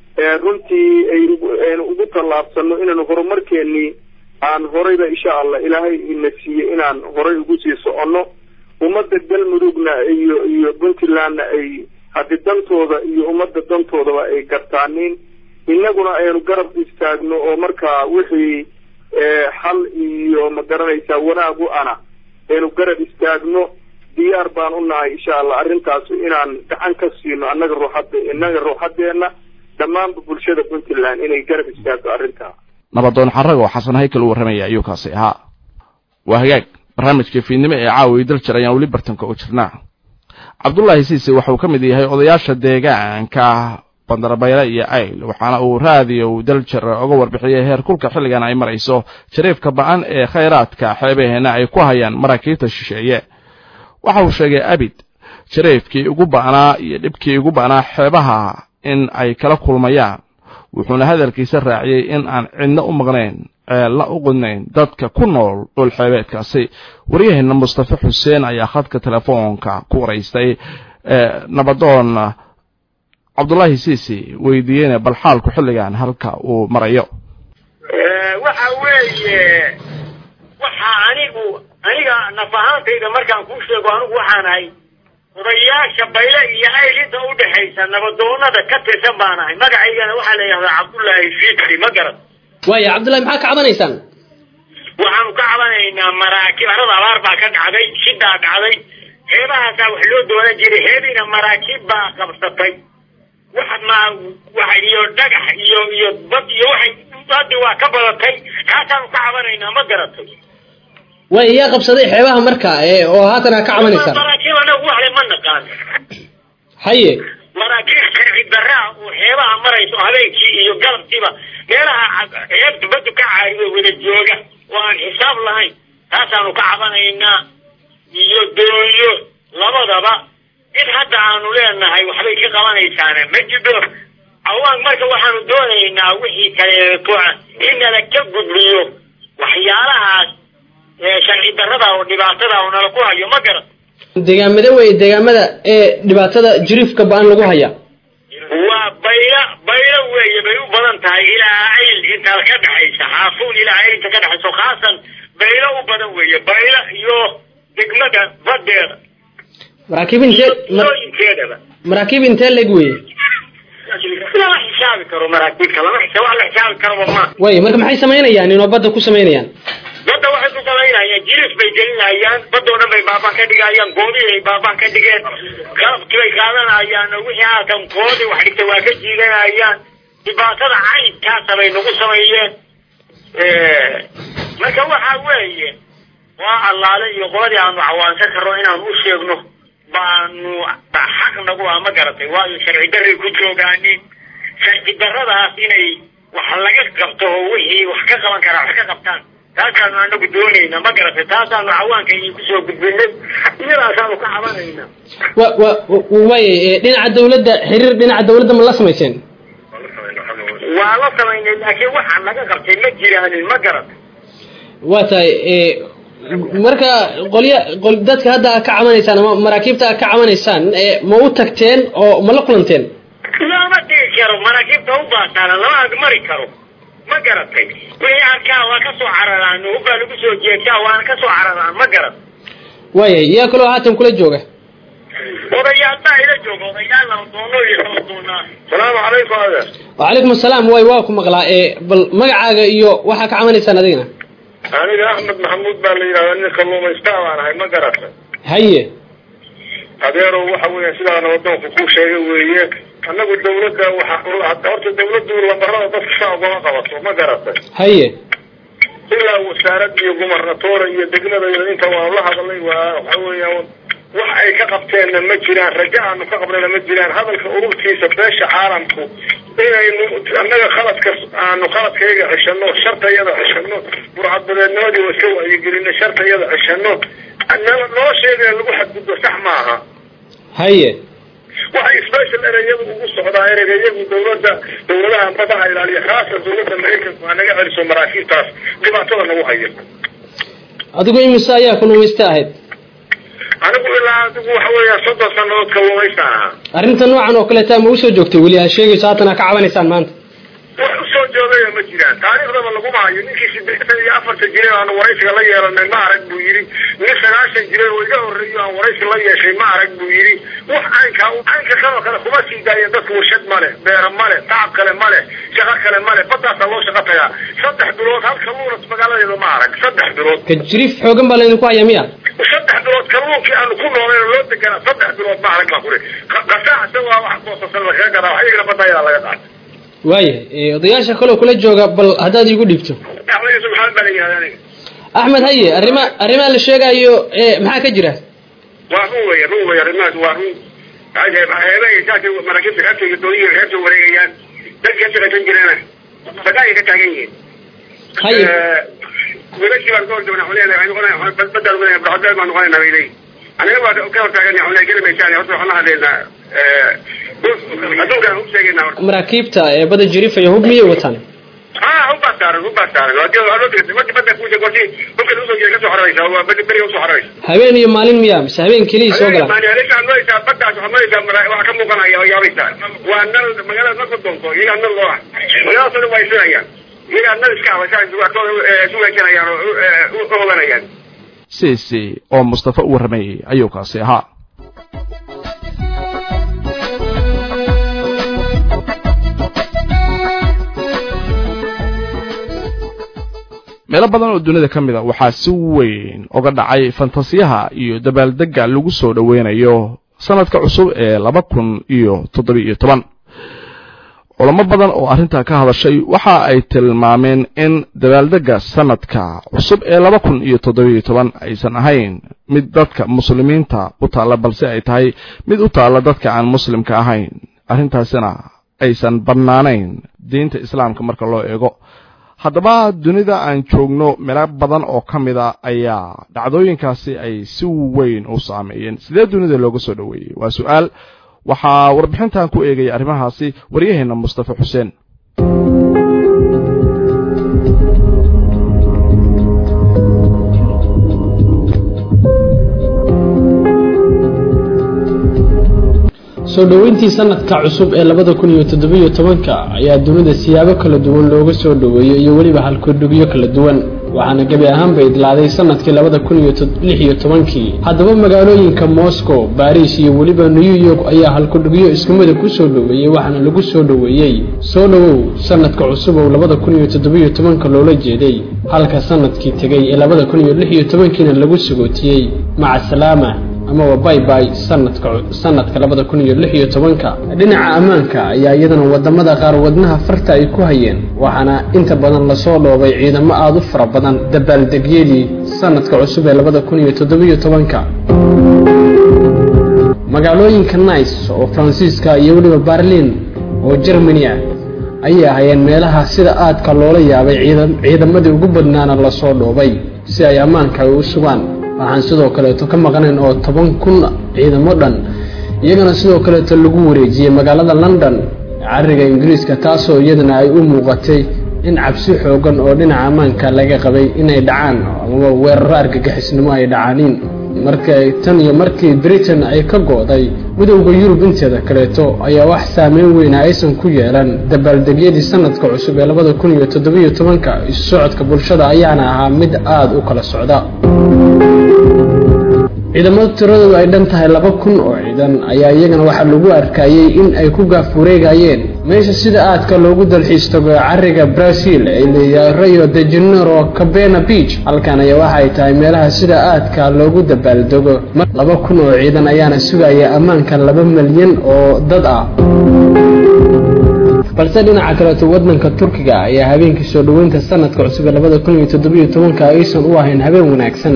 runtii ayaynu ugu tallaabsano inaanu horumarkeenii aan horeyba insha allah ilaahay ina siiyey inaan horay ugu sii soconno ummadda galmudugna iyo iyo puntlandna ay haddi dantooda iyo ummadda dantoodaba ay gartaaniin innaguna aynu garab istaagno oo markaa wixii xal iyo ma garanaysaa wanaag u ana aynu garab istaagno diyaar baan u nahay insha allah arrintaas inaan gacan ka siino annaga ruuxadda innaga ruuxaddeenna dhammaanba bulshada puntland inay garab istaagto arrintaa nabadoon xarag oo xasan haykal u warramaya ayuu kaasi ahaa waa hagaag barnaamijka fiidnimo ee caawa daljar ayaan weli bartanka u jirnaa cabdullaahi siise waxauu ka mid yahay odayaasha deegaanka bandarabayle iyo ayl waxaana uu raadiyo daljar uga warbixiyey heer kulka xilligan ay marayso jariifka ba-an ee khayraadka xeebaheena ay ku hayaan maraakiibta shisheeye waxa uu sheegay abid jariifkii ugu ba'naa iyo dhibkii ugu ba'naa xeebaha in ay kala kulmayaan wuxuuna hadalkiisa raaciyey in aan cidno u maqnayn ceelna u qudnayn dadka ku nool dhulxeebeedkaasi waryaheena mustafe xuseen ayaa khadka telefoonka ku waraystay nabadoon cabdullaahi siisi weydiiyeyna bal xaalku xilligan halka uu marayo waxa weeye waxa anigu aniga naf ahaantayda markaan kuu sheego anigu waxaan ahay odayaasha bayle iyo ayl inta udhexaysa nabadoonada ka tirsan baan ahay magacaygana waxaa la yidhahdaa cabdullaahi fiidri ma garan waaya cabdullahi maxaa ka cabanaysaan waxaanu ka cabanaynaa maraakiib arada abaar baa ka dhacday shidaa dhacday xeebahaasaa wax loo doonan jiray xeebiina maraakiib baa qabsatay wax ma wax iyo dhagax iyo iyo bad iyo waxay haddi waa ka badatay kaasaanu ka cabanaynaa ma garatay waaya yaa qabsaday xeebaha marka ee oo haatan aa ka cabanaysaan maraakiib anagu waxle ma naqaan haye maraakiib sharci daraa oo xeebaha marayso habeenkii iyo galabkiiba meelaha xeebtu badu ka caariyo wada jooga oo aan xisaab lahayn taasaanu ka cabanaynaa iyo doonyo labadaba cid hadda aanu leenahay waxbay ka qabanaysaana ma jiro awaan marka waxaanu doonaynaa wixii kaleeto in nala ka gudbiyo waxyaalahaas sharci darada oo dhibaatada oo nala ku hayo ma garan deegaamada wey deegaamada ee dhibaatada jiriifka ba-an lagu haya waa bayla baylo weeye bay u badan tahay ilaa ayl intaa ka dhexaysa xaafuun ilaa ayl inta ka dhexayso khaasan baylo u badan weeye baylo iyo degmada badeeda maraakiib intee yooyinkeedaba maraakiib intee leg weye lama xisaabi karo maraakiibka lama xisa wax la xisaabi karaba ma way marka maxay samaynayaan inoo badda ku samaynayaan badda waxay ku samaynayaan jiris bay gelinayaan badoo dhan bay baabaan ka dhigayaan goobihii ay baabaan ka dhigeen qalabkii bay qaadanayaan wixii haatan koodii wax dhigtay waa ka jiidanayaan dhibaatada caynkaasa bay nagu sameeyeen marka waxa weeye waa allaale iyo qoladii aanu cawaansan karno inaanu u sheegno baanu xaq nagu ah ma garatay waayo sharci daray ku joogaanin sharci daradaas inay wax laga qabto oo wixii wax ka qaban karaa wax ka qabtaan taasaanu anagu doonayna ma garatay taasaanu cawaanka idinku soo gudbinay iyada sidaasaanu ka cabanaynaa wa wa waayay dhinaca dawladda xiriir dhinaca dawladda ma la samayseen waa la samaynay laakiin waxaa laga qabtay ma jiraanin ma garan waa tahay marka qolya qol dadka hadda aad ka cabanaysaan ama maraakiibta aad ka cabanaysaan ma u tagteen oo ma la kulanteen lama dhigi karo maraakiibta u baataana lama agmari karo ma garatay wixii arkaa waa ka soo cararaan hubbaa lagu soo jeegtaa waana ka soo cararaan ma garan waayay yaa kaloo haatan kula jooga odayaal baa ila jooga odayaal la doono iyo kala doonaa salaamu calaykum adeer wacalaykum asalaam waay waa ku maqlaa ee bal magacaaga iyo waxaa ka cabanaysaan adigana aniga axmed maxamuud baa la yidhahdaa nin kalluumaystaa baan ahay ma garatay haye adeerow waxa weya sidaana wadoonku ku sheegay weeye annagu dawladda waxa horta dawladdu lambarada dadka saa ugama qabato ma garatay haye ilaa wasaarad iyo gumarnatoora iyo degmada iyo inta waan la hadalay waa waxa weeya wax ay ka qabteenna ma jiraan rajo aanu ka qabnayna ma jiraan hadalka ururtiisa beesha caalamku inaynu annaga khaladka aanu khaladkayga ceshano shartayada ceshano burcadbadeednimadii waa iska wacyigelino shartayada ceshano nolosheeda lagu xadgudbo sax maaha haye waxay special ereyadu ugu socdaa ereyga iyagu dawladda dawladaha badaha ilaaliya khaasan dawladda maraykanku ha naga celiso maraakiibtaas dhibaatada nagu haya adigu imise ayaa kalluumaysta ahayd anigu ilaa adigu waxa weeya soddon sanadood kalluumaystaan ahaa arrinta noocan oo kaleeta ma usoo joogtay weli aad sheegayso haatan aad ka cabanaysaan maanta wax usoo joogaya ma jiraan taariikhdaba laguma hayo ninkii sideetan iyo afartan jiray aanu waraysiga la yeelanay ma arag buu yidhi nin sagaashan jiray oo iga horreeyo aan waraysi la yeeshay ma arag buu yidhi wax caynka caynka kanoo kale kuma sii daaya dadku warshad ma leh beera ma leh tacab kale ma leh shaqo kale ma leh badaasaa loo shaqo tagaa saddex bilood hal kalluunas magaaladeeda ma arag saddex bilood kajriif xoogan baa laydinku hayaa miya saddex bilood kalluunkii aanu ku nooleen loo deganaa saddex bilood ma arag baa kuri qasaaxsa waa wax boosasan lagaga gadaa wax iyagana badaayadaa laga qaatay waaya odayaasha kaloo kula jooga bal haddaad iigu dhiibto axmed yusuf maxamed baa la yihahda aniga axmed haye arrima arrimaha la sheegaayo maxaa ka jira waa run weya run weya arrimahaas waa run heebahay saasay maraakiibta xeebta iyo dooniya xeebta wareegayaan dadkii ka shaqaysan jireena sagaayay ka taagan yihiin haye wiilashii baan ka hor joognaa waxaan leenahay waxay noqonaya badaan noqonaya baxdeel baan noqonayna bay leeyihin aniga baa ka hor taagan waxaan leeyahay geli maysaan horta waxaan la hadlaynaa adduunkaan u sheegaynaa horta maraakiibta ee bada jiriif iyo hub miyay wataan ah hubbaa saaran hubbaa saaran hadii waa loo digtay markii badda kuusha gorti hubka lagu soo jeeda ka soo xoraysa waa beri beriga usoo xoraysa habeen iyo maalin miya mise habeen keliya soo galaan maanialaysaa noysaa baddaas waxaad noysaa waxa ka muuqanaya oo yaabaysaa waa nal magaalada marka doonto iyagaa nal loo ah magaaladaas dhan waa isinayaan iyagaa nal iska habaysaa isu weejanayaan oo u oganayaan siisi oo mustafa u warramayey ayuu kaasi ahaa meelo badan oo dunida ka mid a waxaa si weyn uga dhacay fantasiyaha iyo dabaaldegga lagu soo dhoweynayo sanadka cusub ee laba kun iyo toddoba-iyo toban culamo badan oo arrintaa ka hadashay waxa ay tilmaameen in dabaaldegga sanadka cusub ee laba kun iyo toddoba-iyo toban aysan ahayn mid dadka muslimiinta u taalla balse ay tahay mid u taalla dadka aan muslimka ahayn arrintaasina aysan bannaanayn diinta islaamka marka loo eego haddaba dunida aan joogno meelo badan oo ka mid a ayaa dhacdooyinkaasi ay si weyn u saameeyeen sidee dunida looga soo dhoweeyey waa su-aal waxaa warbixintan ku eegaya arrimahaasi waryaheenna mustafa xuseen soo dhoweyntii sanadka cusub ee labada kun iyo toddobiyo tobanka ayaa dunida siyaabo kala duwan looga soo dhoweeyo iyo weliba halkudhigyo kala duwan waxaana gebi ahaanba idlaaday sanadkii labada kun iyo lix iyo tobankii haddaba magaalooyinka moscow baris iyo weliba new york ayaa halkudhigyo iskumida ku soo dhoweeyey waxaana lagu soo dhoweeyey soo dhowow sanadka cusub oo labada kun iyo toddobiyo tobanka loola jeeday halka sanadkii tegey ee labada kun iyo lix iyo tobankiina lagu sagootiyey maca salaama amaba baybay sanadka sanadka labada kun iyo lix iyo tobanka dhinaca ammaanka ayaa iyadana wadamada qaar wadnaha farta ay ku hayeen waxaana inta badan lasoo dhoobay ciidamo aada u fara badan dabaaldegyadii sanadka cusub ee labada kun iyo toddobiyo tobanka magaalooyinka nice oo faransiiska iyo weliba berlin oo germany ah ayay ahayeen meelaha sida aadka loola yaabay ciidamadii ugu badnaana lasoo dhoobay si ay ammaanka ay u sugaan waxaan sidoo kaleeto ka maqnayn oo toban kun ciidamo dhan iyagana sidoo kaleeto lagu wareejiyey magaalada london cariga ingiriiska taasoo iyadana ay u muuqatay in cabsi xoogan oo dhinaca ammaanka laga qabay inay dhacaan ama weeraro argagixisnimo ay dhacaaniin markay tan iyo markii britain ay ka go'day midowda yurub inteeda kaleeto ayaa wax saameyn weyna aysan ku yeelan dabaaldegyadii sanadka cusub ee labada kun iyo toddobiyo tobanka isu socodka bulshada ayaana ahaa mid aada u kala socda ciidamada tiradoodu ay dhan tahay laba kun oo ciidan ayaa iyagana waxaa lagu arkayey in ay ku gaaf wareegayeen meesha sida aadka loogu dalxiis tago ee cariga brazil ay leeyahay rio de janeiro cabena beach halkan ayaa waxay tahay meelaha sida aadka loogu dabaaldego laba kun oo ciidan ayaana sugaya ammaanka laba milyan oo dad ah balse dhinaca kaleeto wadanka turkiga ayaa habeenkii soo dhoweynta sanadka cusub ee labada kun iyo toddobiyo tobanka aysan u ahayn habeen wanaagsan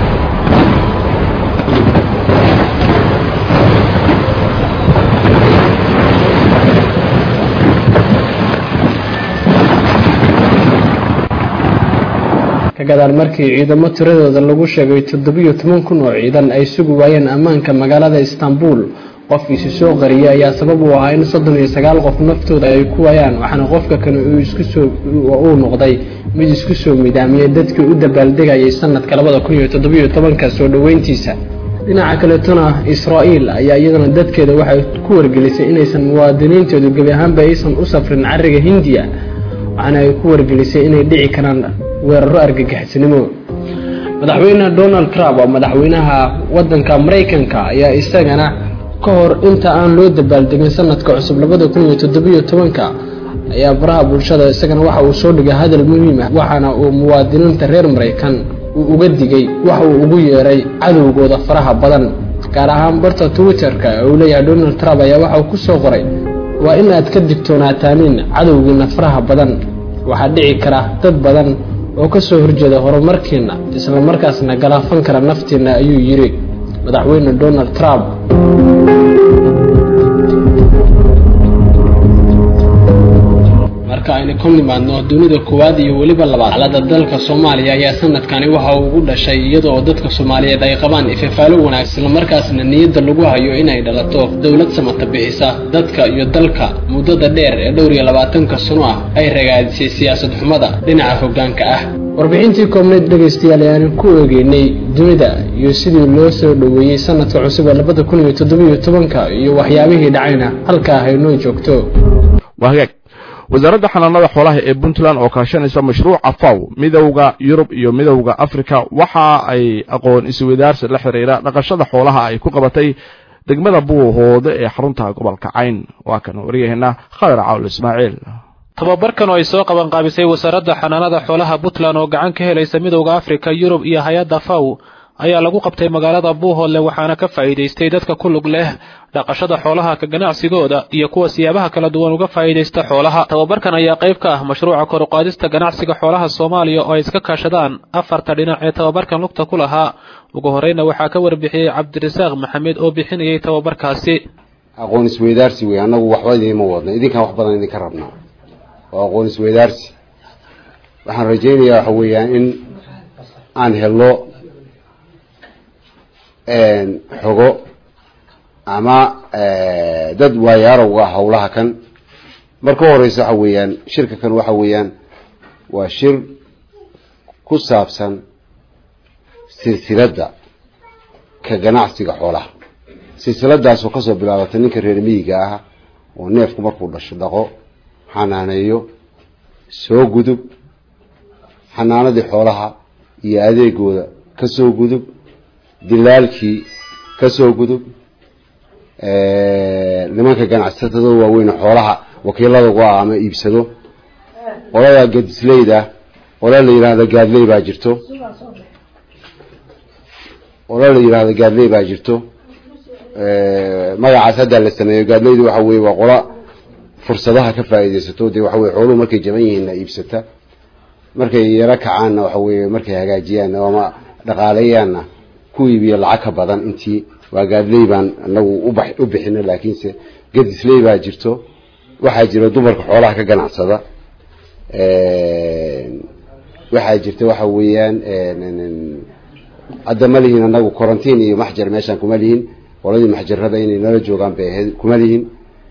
kagadaal markii ciidamo tiradooda lagu sheegay toddobiyo toban kun oo ciidan ay sugi waayeen ammaanka magaalada istanbul qof isu soo qariyay ayaa sabab u ahaa in soddon iyo sagaal qof naftooda ay ku waayaan waxaana qofka kale uu isku soo uu noqday mid isku soo midaamiyey dadkii u dabaaldegayay sanadka labada kun iyo toddobiyo tobanka soo dhoweyntiisa dhinaca kaleetona israa'iil ayaa iyadana dadkeeda waxay ku wargelisay inaysan muwaadiniinteedu gebi ahaanba aysan u safrin cariga hindiya waxaana ay ku wargelisay inay dhici karaan weeraro argagixisnimo madaxweyne donald trump oo madaxweynaha wadanka maraykanka ayaa isagana ka hor inta aan loo dabaaldegin sanadka cusub labada kun iyo toddobiyo tobanka ayaa baraha bulshada isagana waxa uu soo dhigay hadal muhiim ah waxaana uu muwaadiniinta reer maraykan uu uga digay waxa uu ugu yeeray cadowgooda faraha badan gaar ahaan barta twitter-ka ee uu leeyahay donald trump ayaa waxa uu ku soo qoray waa in aad ka digtoonaataaniin cadowgiina faraha badan waxaa dhici kara dad badan oo ka soo horjeeda horumarkiina isla markaasna galaafan kara naftiina ayuu yidhi madaxweyne donald trump marka aynu ka nimaadno dunida koowaad iyo weliba labaad xaalada dalka soomaaliya ayaa sanadkani waxa uu ugu dhashay iyadoo dadka soomaaliyeed ay qabaan ifafaalo wanaagsan islamarkaasna niyadda lagu hayo inay dhalato dowlad samata bixisa dadka iyo dalka muddada dheer ee dhowr iyo labaatanka sano ah ay ragaadisay siyaasad xumada dhinaca hoggaanka ah warbixintii koobneed dhegaystayaal ayaanu ku eegeynay dunida iyo sidii loo soo dhoweeyey sanadka cusub ee labada kun iyo toddobiyo tobanka iyo waxyaabihii dhacayna halkaa haynoo joogto wasaaradda xanaanada xoolaha ee puntland oo kaashanaysa mashruuca faw midowda yurub iyo midowda africa waxa ay aqoon isweydaarsi la xiriira dhaqashada xoolaha ay ku qabatay degmada buuhoode ee xarunta gobolka cayn waa kan waryaheena khadar cawl ismaaciil tababarkan oo ay soo qabanqaabisay wasaaradda xanaanada xoolaha puntland oo gacan ka helaysa midowda africa yurub iyo hay-adda faw ayaa lagu qabtay magaalada buuhoodle waxaana ka faa'iidaystay dadka ku lug leh dhaqashada xoolaha ka ganacsigooda iyo kuwa siyaabaha kala duwan uga faa'iidaysta xoolaha tababarkan ayaa qayb ka ah mashruuca kor uqaadista ganacsiga xoolaha soomaaliya oo ay iska kaashadaan afarta dhinac ee tababarkan lugta ku lahaa ugu horeyna waxaa ka warbixiyey cabdirasaaq maxamed oo bixinayay tababarkaasi aqoon isweydaarsi wey annagu waxba idiinma wadna idinkaan wax badan idinka rabnaa waa aqoon isweydaarsi waxaan rajaynayaa waxa weeyaan in aan helno xogo ama dad waayaarowga ah hawlaha kan marka u horeysa waxa weeyaan shirka kan waxa weeyaan waa shir ku saabsan silsiladda ka ganacsiga xoolaha silsiladaasoo kasoo bilaabatay ninka reer miyiga ah oo neefku markuu dhasho dhaqo xanaaneeyo soo gudub xanaanadii xoolaha iyo adeegooda kasoo gudub dilaalkii kasoo gudub nimanka ganacsatada waaweyn xoolaha wakiilada uga ah ama iibsado qolada gadisleyda qola la yidhaahda gaadley baa jirto qola la yidhaahda gaadley baa jirto magacaas haddaa la sameeyo gaadleydu waxa weye waa qola fursadaha ka faa'iidaysato dee waxa weye xooluhu markay jaban yihiinna iibsata markay yaro kacaanna waxa weye markay hagaajiyaan ama dhaqaaleeyaanna ku iibiyo lacag ka badan intii waa gaadley baan anagu uba u bixino laakiinse gadisley baa jirto waxaa jira dumarka xoolaha ka ganacsada waxaa jirta waxa weeyaan hadda ma lihin anagu quarantine iyo maxjar meeshaan kuma lihin qoladii maxjarada inay nala joogaan bay ahayd kuma lihin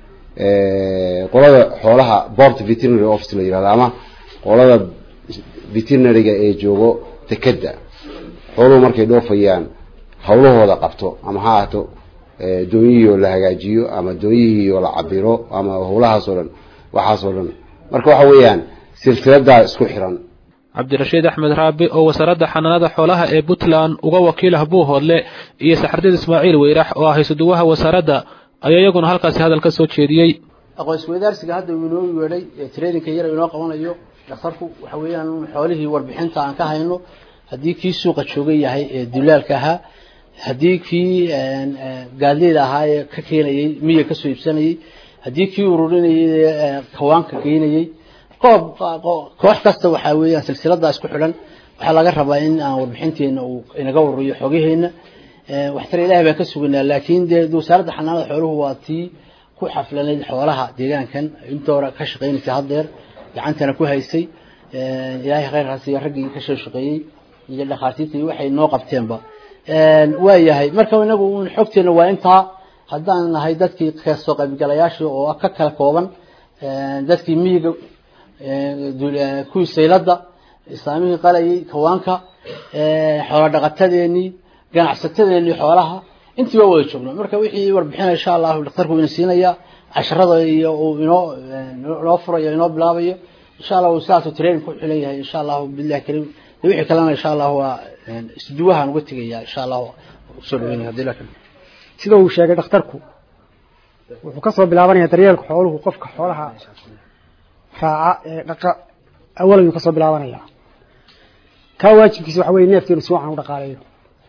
qolada xoolaha port veterinary office la yihahdo ama qolada veterinaryga ee joogo tekeda xooluhu markay dhoofayaan hawlahooda qabto ama ha ahaato doonyihii oo la hagaajiyo ama doonyihii oo la cabiro ama howlahaas oo dhan waxaas oo dhan marka waxa weeyaan silsiladaa isku xiran cabdirashiid axmed raabi oo wasaaradda xanaanada xoolaha ee puntland uga wakiilah buuhoodle iyo saxardiid ismaaciil weyrax oo ah haysuduwaha wasaaradda ayaa iyaguna halkaasi hadal ka soo jeediyey aqoon isweydaarsiga hadda uu inoo yeedhay traininka yar inoo qabanayo dhakhtarku waxa weeyaan xoolihii warbixinta aan ka hayno haddii kii suuqa jooga yahay ee dulaalka ahaa haddii kii gaadleyda ahaa ee ka keenayey miya kasoo iibsanayey haddii kii ururinayay kawaanka geynayey koob koox kasta waxaa weeyaan silsiladaa isku xidhan waxaa laga rabaa in aan warbixinteena uu inaga ururiyo xogaheena waxtare ilahay baan ka suganaa laakiin dee wasaaradda xanaanada xooluhu waa tii ku xaflanayd xoolaha deegaankan inta hore ka shaqaynaysay haddeer gacantana ku haysay ilaahay khayrkaas iyo raggii ka soo shaqeeyey iyo dhakhaatiirta iyo waxay noo qabteenba waa yahay marka inagu un xogteena waa intaa haddaan nahay dadkii kasoo qaybgalayaashii oo ka kala kooban dadkii miyiga kuwii sayladda islaamihii qalayay kawaanka xoola dhaqatadeenii ganacsatadeenii xoolaha intii waa wada joogno marka wixii warbixina insha allahu dhakhtarku ina siinaya casharada iyo uu inoo inoo furayo inoo bilaabayo insha allah uu sidaasuu training ku xilan yahay insha allahu billahi kariim wixii kalena insha allahu waa isduwahaan uga tegaya insha allahu usoo dhaweynaya hadii la sida uu sheegay dhakhtarku wuxuu kasoo bilaabanaya daryeelka xooluhu qofka xoolaha raaca ee dhaqa awalan yuu kasoo bilaabanaya kaa waajibkiisa waxa weye neefka inuu si wacan u dhaqaaleeyo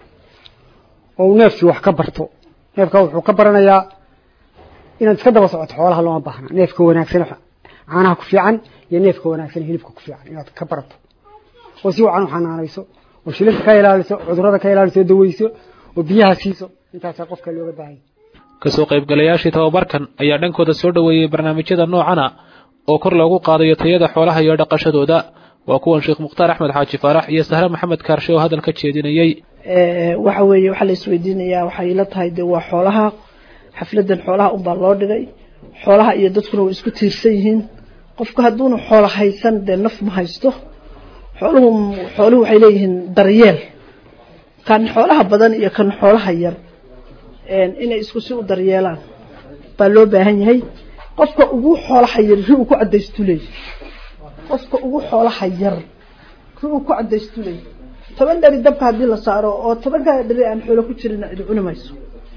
oo uu neefkii wax ka barto neefka wuxuu ka baranayaa inaad iska daba socoto xoolaha looma baahna neefka wanaagsan caanaha ku fiican iyo neefka wanaagsan hilibka ku fiican inaad ka barato oo si wacan u xanaanayso oo shilinta ka ilaaliso cudurada ka ilaaliso daweyso oo biyaha siiso intaasaa qofka looga baahanya kasoo qaybgalayaashii tababarkan ayaa dhankooda soo dhoweeyey barnaamijyada noocana oo kor loogu qaadayo tayada xoolaha iyo dhaqashadooda waa kuwan sheekh mukhtaar axmed xaaji faarax iyo sahre maxamed kaarshe oo hadal ka jeedinayey waxa weeye waxaa la isweydiinayaa waxay ila tahay dee waa xoolaha xafladan xoolaha unbaa loo dhigay xoolaha iyo dadkuna way isku tiirsan yihiin qofku hadduuna xoolo haysan dee naf ma haysto xooluhu xooluhu waxay leeyihiin daryeel kan xoolaha badan iyo kan xoolaha yar inay isku si u daryeelaan baa loo baahan yahay qofka ugu xoolaha yar ri uu ku cadaystu leey qofka ugu xoolaha yar ri uu ku cadaystu leey toban dheri dabka haddii la saaro oo tobankaa dheri aan xoolo ku jirin cidi cuni mayso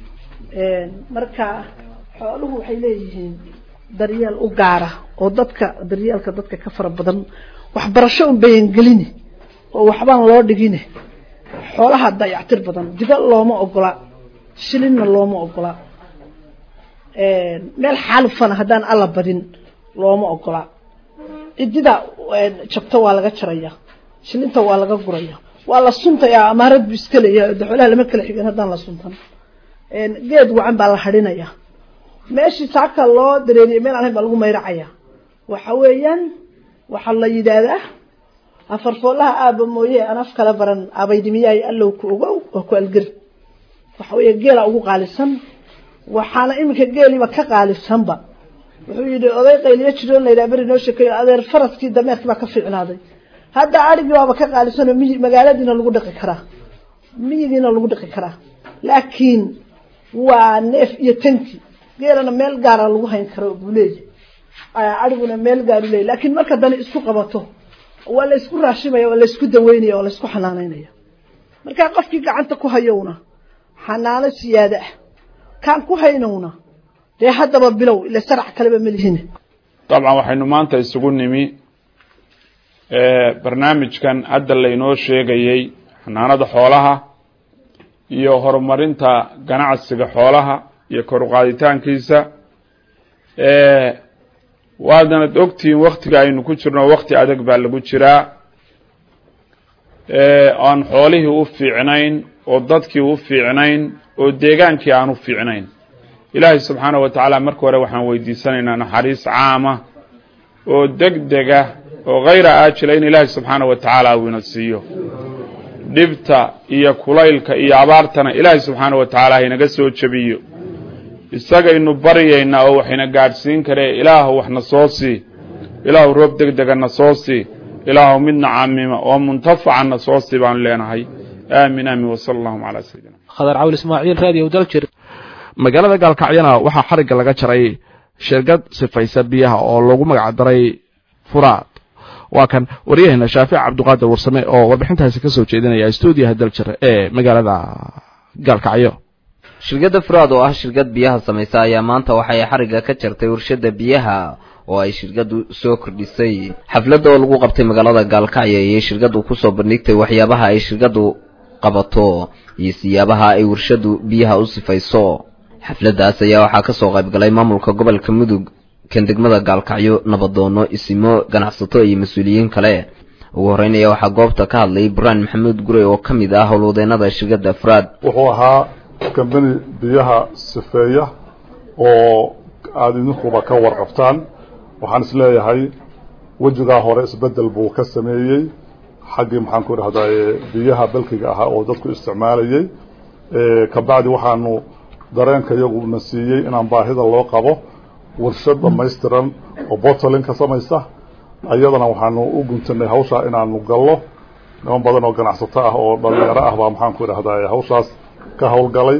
marka xooluhu waxay leeyihiin daryeel u gaara oo dadka daryeelka dadka ka fara badan waxbarasho un bayan gelini oo waxbaan loo dhigine xoolaha dayactir badan diga looma ogola shilinna looma ogola meel xaalufana haddaan alla badin looma ogola cidida jabto waa laga jaraya shilinta waa laga guraya waa la suntayaa amaarad bu iska leeyahay de xoolaha lama kala xigin haddaan la suntan geed wacan baa la hadhinaya meeshii saaka loo dareeriye meel aan hayn baa lagu mayracaya waxa weeyaan waxaa la yidhaahdaa afarfoolaha aaba mooye aan af kala baran abaydimiyahay allow ku ogow oo ku algir waxa weeye geela ugu qaalisan waxaana iminka geeliiba ka qaalisanba wuxuu yidhi oday qayliyo jiro la yidhaha beri noo sheekeeyo adeer faraskii dameerkii baa ka fiicnaaday hadda arigii waaba ka qaalisanoo miyi magaaladiina lagu dhaqi karaa miyigiina lagu dhaqi karaa laakiin waa neef iyo tanki geelana meel gaara lagu hayn karo buu leeyahy ariguna meel gaaru leeyahy laakiin marka dani isku qabato waa la isku raashimaya waa la isku daweynaya waa la isku xanaanaynaya markaa qofkii gacanta ku hayowna xanaano siyaada ah kaan ku haynowna dee haddaba bilow ila sarac kaleba malihin dabcan waxaynu maanta isugu nimi barnaamijkan hadda laynoo sheegayey xanaanada xoolaha iyo horumarinta ganacsiga xoolaha iyo kor uqaaditaankiisa waadnad ogtihiin waktiga aynu ku jirno wakti adag baa lagu jiraa aan xoolihii u fiicnayn oo dadkii u fiicnayn oo deegaankii aan u fiicnayn ilaahay subxaana wa tacaala marka hore waxaan weydiisanaynaa naxariis caama oo deg dega oo hayra aajila in ilaahay subxaana wa tacaala uu ina siiyo dhibta iyo kulaylka iyo abaartana ilaahay subxaana wa tacaala haynaga soo jebiyo isagaynu baryaynaa oo waxayna gaadhsiin karee ilaahu waxna soo sii ilaahu roob deg degana soo sii ilaahu midna caamima oo muntafacana soo sii baanu leenahay aamin aamin wasala allahuma calaa sayidina khadar cawl ismaaciil raadiyo daljir magaalada gaalkacyana waxaa xarigga laga jaray shirkad sifaysa biyaha oo lagu magac daray furaad waa kan waryaheena shaafic cabdiqaadir warsame oo warbixintaasi ka soo jeedinaya stuudiyaha daljir ee magaalada gaalkacyo shirkadda furaad oo ah shirkad biyaha samaysa ayaa maanta waxay xarigga ka jartay warshadda biyaha oo ay shirkaddu soo kordhisay xafladda oo lagu qabtay magaalada gaalkacyo ayay shirkaddu kusoo bandhigtay waxyaabaha ay shirkaddu qabato iyo siyaabaha ay warshaddu biyaha u sifayso xafladdaas ayaa waxaa ka soo qayb galay maamulka gobolka mudug kan degmada gaalkacyo nabadoono isimo ganacsato iyo mas-uuliyiin kale ugu horreynaya waxaa goobta ka hadlay buraan maxamuud gurey oo ka mid ah howlwadeenada shirkadda furaad wuxuu ahaa kambani biyaha sifeeya oo aada idinkuba ka warqabtaan waxaan is leeyahay wejigaa hore isbedel buu ka sameeyey xaggii maxaan ku idhahdaye biyaha balkiga ahaa oo dadku isticmaalayey kabacdi waxaanu dareenka iyaguna siiyey inaan baahida loo qabo warshad dhamaystiran oo bottling ka samaysa ayadana waxaanu u guntanay hawshaa inaanu gallo niman badan oo ganacsato ah oo dhalinyaro ah baa maxaan ku idhahdaye hawshaas ka howlgalay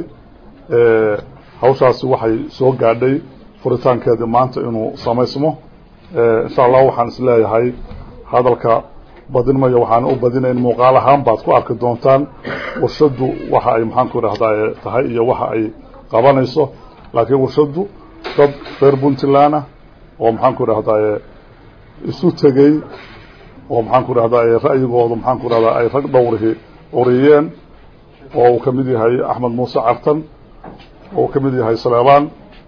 hawshaasi waxay soo gaadhay furitaankeedii maanta inuu samaysmo insha allah waxaan is leeyahay hadalka badin mayo waxaan u badinayn muuqaal ahaan baad ku arki doontaan warshaddu waxa ay maxaan ku idhahdaye tahay iyo waxa ay qabanayso laakiin warshaddu dad reer puntland ah oo maxaan ku idhahdaye isu tegey oo maxaan ku idhahdaye ra'yigoodu maxaan ku idhahdaa ay rag dhowrihi uriyeen oo uu ka mid yahay axmed muuse cartan oo uu ka mid yahay saleebaan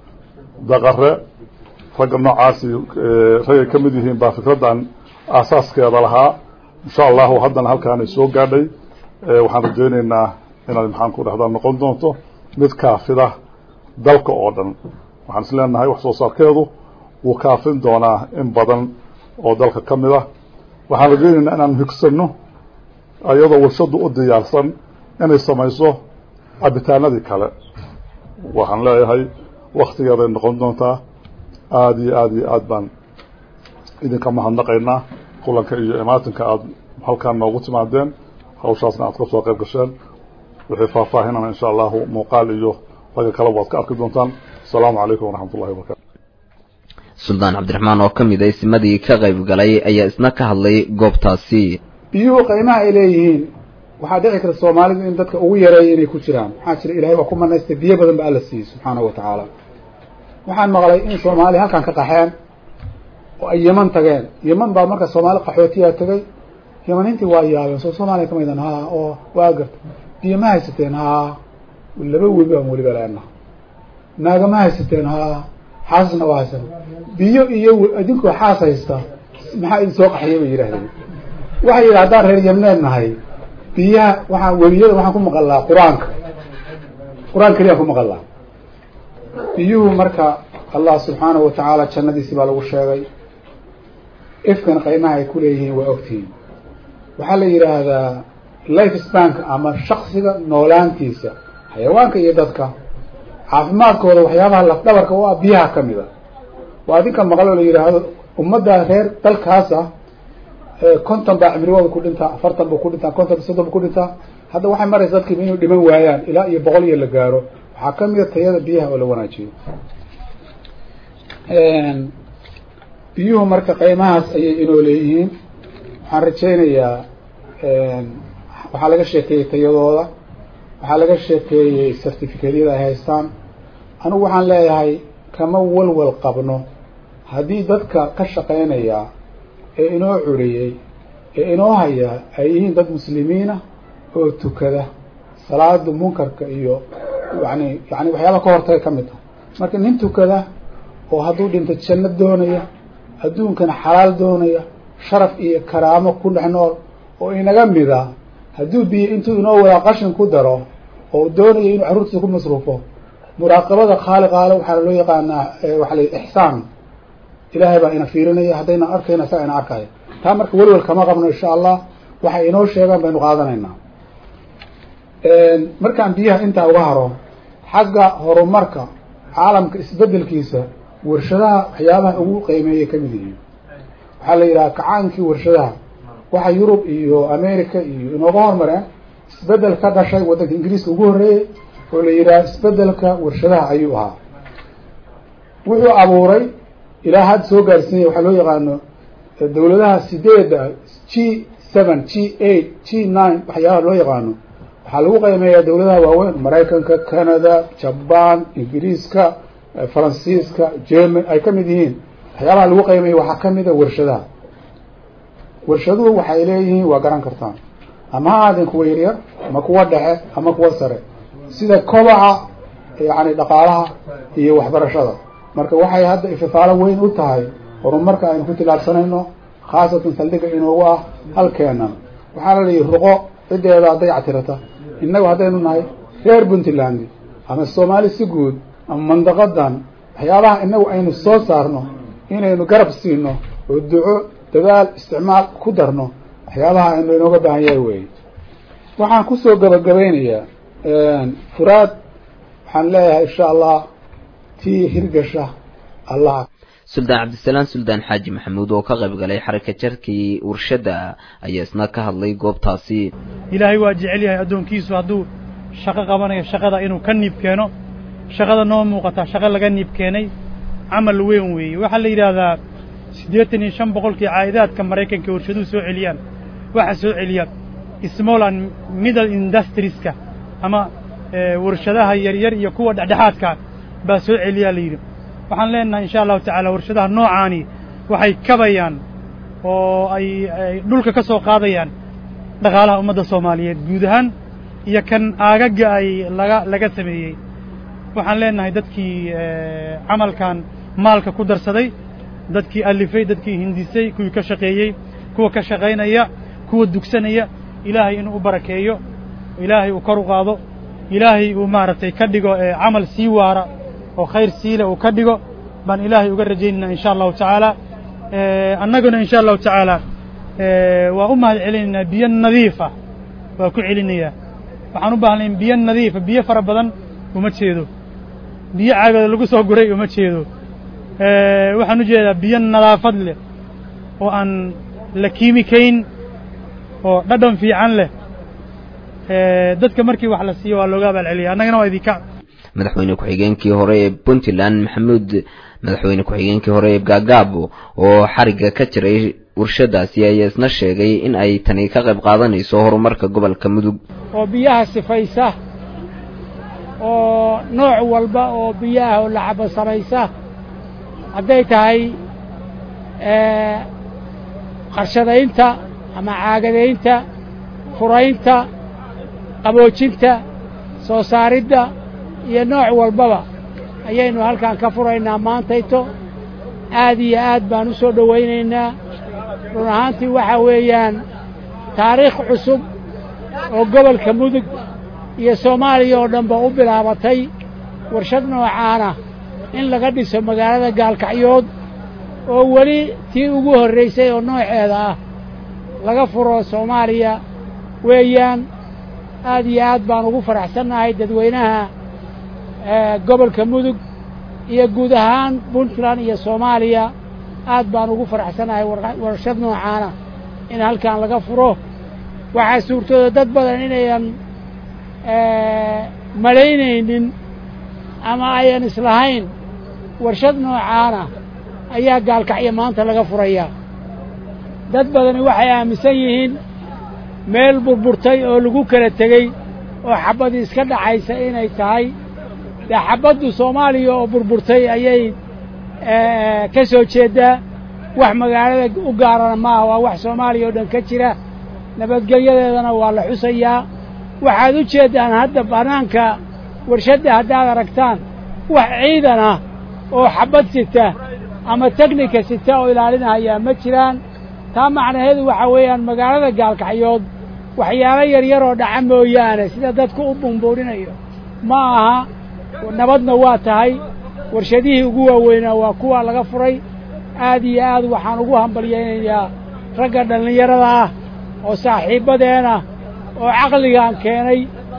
daqare ragga noocaasi raggay ka mid yihiin baa fikraddan aasaaskeeda lahaa insha allahu haddana halkaanay soo gaadhay waxaan rajaynaynaa inaad maxaan ku dhahdaa noqon doonto mid kaafida dalka oo dhan waxaan is leenahay wax soo saarkeedu wuu kaafin doonaa in badan oo dalka ka mid ah waxaan rajaynaynaa inaanu higsanno iyadoo warshaddu u diyaarsan inay samayso cabitaanadii kale waxaan leeyahay waktigeeday noqon doontaa aada iyo aada iyo aada baan idinka mahadnaqaynaa kulanka iyo imaatinka aada halkaan noogu timaadeen hawshaasna aad ka soo qayb gasheen wixii faahfaahinana insha allahu muuqaal iyo ragga kaleba waad ka arki doontaan asalaamu calaykum waraxmat ullahi wabarakatu suldaan cabdiraxmaan oo ka mid a isimadii ka qayb galay ayaa isna ka hadlay goobtaasi biyuhu qiimaha ay leeyihiin waxaa dhici karta soomaalidu in dadka ugu yareeya inay ku jiraan maxaa jira ilahay waa ku manaystay biyo badan ba alla siiyey subxaanahu wa tacaala waxaan maqlay in soomaaliya halkan ka qaxeen oo ay yeman tageen yeman baa marka soomaali qaxootiyaa tegay yemaniintii waa yaabeen soo soomaaliya kamaydan haa oo waa garta biyo ma haysateen haa laba webi baan weliba leenaha naaga ma haysateen haa xaasna waa haysan biyo iyo idinkoo xaas haysta maxaa idin soo qaxiyay bay yidhahdeen waxay yidhi haddaan reer yemneed nahay biyaha waxaa weliyada waxaan ku maqalaa qur-aanka qur-aan keliyaan ku maqalaa biyuhu marka allah subxaanahu wa tacaala jannadiisi baa lagu sheegay ifkan qiimaha ay ku leeyihiin waa ogtihiin waxaa la yidhaahdaa life spank ama shaksiga noolaantiisa xayawaanka iyo dadka caafimaadkooda waxyaabaha lafdhabarka u ah biyaha ka mid a waa adinka maqal oo la yidhaahdo ummadda reer dalkaas ah konton baa cimrigooda ku dhintaa afartan buu ku dhintaa konton soddon buu ku dhintaa hadda waxay maraysa dadkiiba inuu dhiman waayaan ilaa iyo boqol iyo la gaaro waxaa ka mid a tayada biyaha oo la wanaajiyo biyuhu marka qiimahaas ayay inoo leeyihiin waxaan rajaynayaa waxaa laga sheekeeyey tayadooda waxaa laga sheekeeyey certificatyada ay haystaan anigu waxaan leeyahay kama walwal qabno haddii dadka ka shaqaynaya ee inoo curiyey ee inoo haya ay yihiin dad muslimiina oo tukada salaada munkarka iyo yani yani waxyaaba ka hortaga ka mid ah marka nin tukada oo hadduu dhinto janno doonaya adduunkana xalaal doonaya sharaf iyo karaamo ku dhex nool oo inaga mida hadduu biyo intuu inoo wadaa qashin ku daro oo doonaya inuu carruurtiisa ku masruufo muraaqabada khaaliqaale waxaana loo yaqaanaa waxaa la ixsaan ilaahay baa ina fiirinaya haddayna arkayna saa ina arkaya taa marka welwel kama qabno insha allah waxay inoo sheegaan baynu qaadanaynaa markaan biyaha intaa uga haro xagga horumarka caalamka isbedelkiisa warshadaha waxyaabaha ugu qiimeeyay kamid yihiin waxaa la yidhaha kacaankii warshadaha waxa yurub iyo america iyo inooga hormareen isbedel ka dhashay waddanka ingiriiska ugu horreeyey oo la yidhaha isbedelka warshadaha ayuu ahaa wuxuu abuuray ilaa hadda soo gaarsiinya waxaa loo yaqaano dawladaha sideeda g seven g eight g nine waxyaabaha loo yaqaano waxaa lagu qiimeeyaa dawladaha waaweyn maraykanka canada jaban ingiriiska faransiiska german ay ka mid yihiin waxyaabaha lagu qiimeeya waxaa kamid a warshadaha warshaduhu waxay leeyihiin waa garan kartaan ama ha ahaadeen kuwa yaryar ama kuwa dhexe ama kuwa sare sida kobaca yani dhaqaalaha iyo waxbarashada marka waxay hadda ififaalo weyn u tahay horumarka aynu ku tilaabsanayno khaasatan saldhiga inoogu ah halkeenan waxaana la yihi ruqo cideeda dayactirata innagu haddaynu nahay reer puntland ama soomaali si guud ama mandaqadan waxyaabaha inagu aynu soo saarno inaynu garab siino oo duco dadaal isticmaal ku darno waxyaabaha aynu inooga baahan yahay wey waxaan kusoo gabagabaynayaa furaad waxaan leeyahay insha allah tii hirgasha allah suldaan cabdisalaam suldaan xaaji maxamuud oo ka qayb galay xaraka jarkii warshadda ayaa isna ka hadlay goobtaasi ilaahay waa jecel yahay addoonkiisu hadduu shaqo qabanayo shaqada inuu ka niib keeno shaqada noo muuqata shaqo laga niib keenay camal weyn weeye waxaa la yidhaahdaa siddeetan iyo shan boqolkii caa'idaadka maraykanka warshaduhu soo celiyaan waxa soo celiya small and middle industrieska ama warshadaha yaryar iyo kuwa dhexdhexaadka baa soo celiyaa la yidhi waxaan leenahay insha allahu tacaala warshadaha noocaani waxay kabayaan oo ay ay dhulka ka soo qaadayaan dhaqaalaha ummadda soomaaliyeed guud ahaan iyo kan aagaga ay laga laga sameeyey waxaan leenahay dadkii camalkan maalka ku darsaday dadkii alifay dadkii hindisay kuwii ka shaqeeyey kuwa ka shaqaynaya kuwa dugsanaya ilaahay inuu u barakeeyo ilaahay uu kor u qaado ilaahay uu maaragtay ka dhigo camal sii waara oo khayr siile uu ka dhigo baan ilaahay uga rajaynayna insha allahu tacaala annaguna insha allahu tacaala waa u mahad celinaynaa biyo nadiifa waa ku celinayaa waxaan u baahnay biyo nadiifa biyo fara badan uma jeedo biyo caagada lagu soo guray uma jeedo waxaan u jeedaa biyo nadaafad leh oo aan la kiimikayn oo dhadhan fiican leh dadka markii wax la siiyo waa looga abaalceliya annagana waa idinka madaxweyne ku-xigeenkii hore ee puntland maxamuud madaxweyne ku-xigeenkii hore ee gaagaabo oo xarigga ka jiray warshadaasi ayaa isna sheegay in ay tani ka qayb qaadanayso horumarka gobolka mudug oo biyaha sifaysa oo nooc walba oo biyaha oo lacabo samaysa hadday tahay qarshadaynta ama caagadaynta furaynta qaboojinta soo saaridda iyo nooc walbaba ayaynu halkan ka furaynaa maantayto aad iyo aad baan u soo dhowaynaynaa run ahaantii waxaa weeyaan taariikh cusub oo gobolka mudug iyo soomaaliya oo dhanba u bilaabatay warshad noocaana in laga dhiso magaalada gaalkacyood oo weli tii ugu horraysay oo nooceeda ah laga furo soomaaliya weeyaan aad iyo aad baan ugu faraxsannahay dadweynaha gobolka mudug iyo guud ahaan puntland iyo soomaaliya aad baan ugu faraxsannahay warshad noocaana in halkan laga furo waxaa suurtooda dad badan inayan malaynaynin ama ayan islahayn warshad noocaana ayaa gaalkacyo maanta laga furayaa dad badani waxay aaminsan yihiin meel burburtay oo lagu kala tegey oo xabbadii iska dhacaysa inay tahay dee xabbaddu soomaaliya oo burburtay ayay ka soo jeeddaa wax magaalada u gaarana maaha waa wax soomaaliya oo dhan ka jira nabadgelyadeedana waa la xusayaa waxaad u jeeddaan hadda bannaanka warshadda haddaad aragtaan wax ciidan ah oo xabbad sita ama teknika sita oo ilaalinahayaa ma jiraan taa macnaheedu waxaa weeyaan magaalada gaalkacyood waxyaalo yaryar oo dhaca mooyaane sida dadku u bumbuurinayo ma aha nabadna waa tahay warshadihii ugu waaweynaa waa kuwa laga furay aad iyo aad waxaan ugu hambalyaynayaa ragga dhallinyarada ah oo saaxiibbadeena oo caqligaan keenay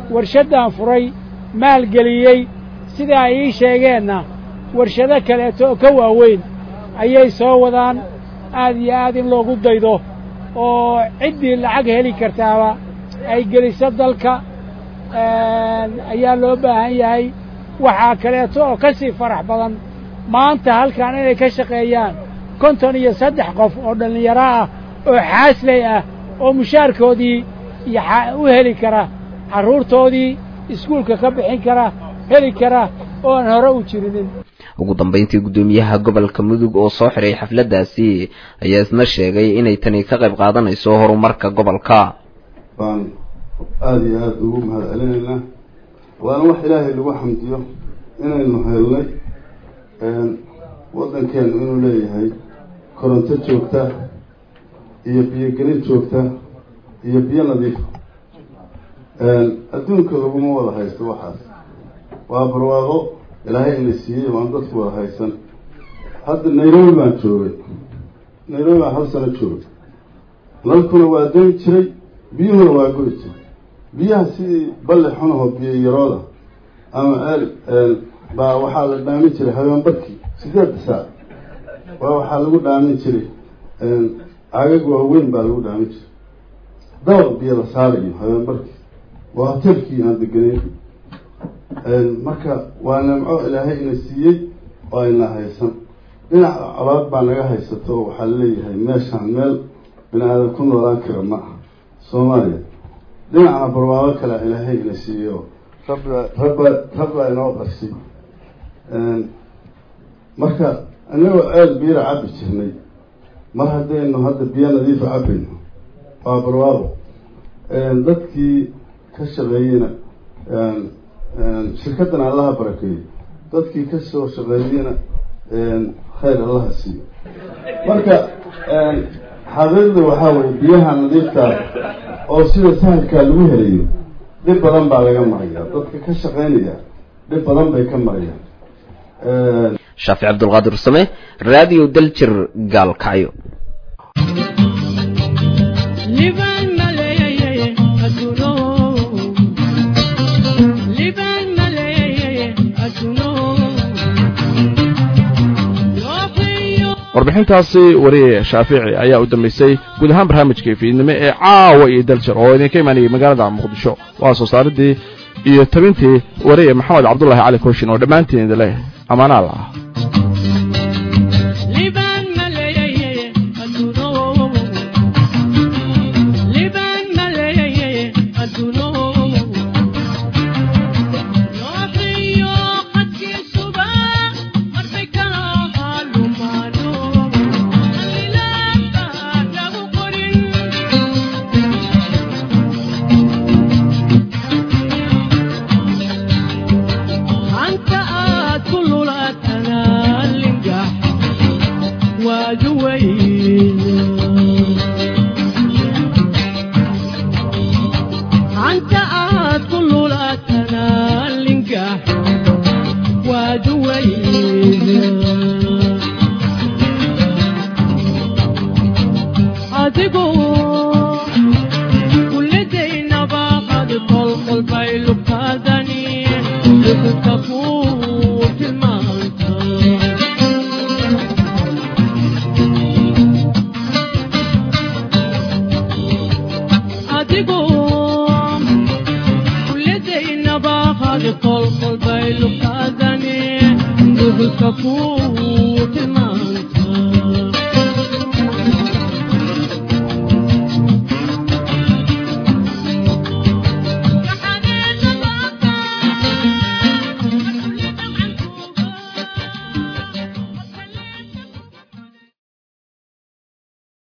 warshaddan furay maalgeliyey sidaa ay ii sheegeenna warshado kaleeto oo ka waaweyn ayay soo wadaan aad iyo aad in loogu daydo oo ciddii lacag heli kartaaba ay geliso dalka ayaa loo baahan yahay waxaa kaleeto oo ka sii farax badan maanta halkan inay ka shaqeeyaan konton iyo saddex qof oo dhallinyaro ah oo xaasley ah oo mushaarkoodii iyo u heli kara carruurtoodii iskuulka ka bixin kara heli kara oo aan hore u jirinin ugu dambayntii guddoomiyaha gobolka mudug oo soo xiray xafladdaasi ayaa isna sheegay inay tani ka qayb qaadanayso horumarka gobolka baan aada iyo aada ugu mahad celinaynaa waana wax ilaahay lagu xamdiyo inaynu helnay waddankeenu inuu leeyahay koronto joogta iyo biyogelin joogta iyo biyo nadiif adduunka laguma wada haysto waxaas waa barwaaqo ilaahay ina siiyey waan dadku wada haysan hadda nairobi baan joogay nairobi baan hal sano joogay nalkuna waa doyn jiray biyuhuna waa goy jiray biyaha sidii balli xunahoo biyo yarooda ama eel baa waxaa la dhaamin jiray habeen barkii sideedda saac waa waxaa lagu dhaamin jiray cagag waaweyn baa lagu dhaamin jiray dabaq biyo la saarayo habeen barkii waa hotelkii aan degenayn marka waa nimco ilaahay ina siiyey oo ayna haysan dhinaca colaad baa naga haysato oo waxaa laleeyahay meeshaan meel bini aadan ku noolaan kara ma aha soomaaliya dhinacna barwaaqo kale ilaahay ina siiyey oo rabba rabba rabbaa inoo qarsi marka inagoo aada biira cabbi jirnay mar haddaynu hadda biyo nadiifa cabbayno waa barwaaqo dadkii ka shaqeeyeyna shirkaddan allaha barakeeyo dadkii ka soo shaqeeyeyna khayr allaha siiyo marka xaqiiqda waxaa weye biyaha nadiiftaa oo sida sahalkaa lagu helayo dhib badan baa laga maraya dadka ka shaqeynaya dhib badan bay ka marayaan shaafic cabdulqaadir same raadiyo daljir gaalkacyo warbixintaasi wariye shaafici ayaa u dambaysay guud ahaan barnaamijkai fiidnimo ee caawa iyo daljir oo idinka imaanayay magaalada muqdisho waa soo saaridii iyo tabintii wariye maxamed cabdulahi cali kooshin oo dhammaantiin idin leh amaanaal ah qol qol bay luqadani duhulka ku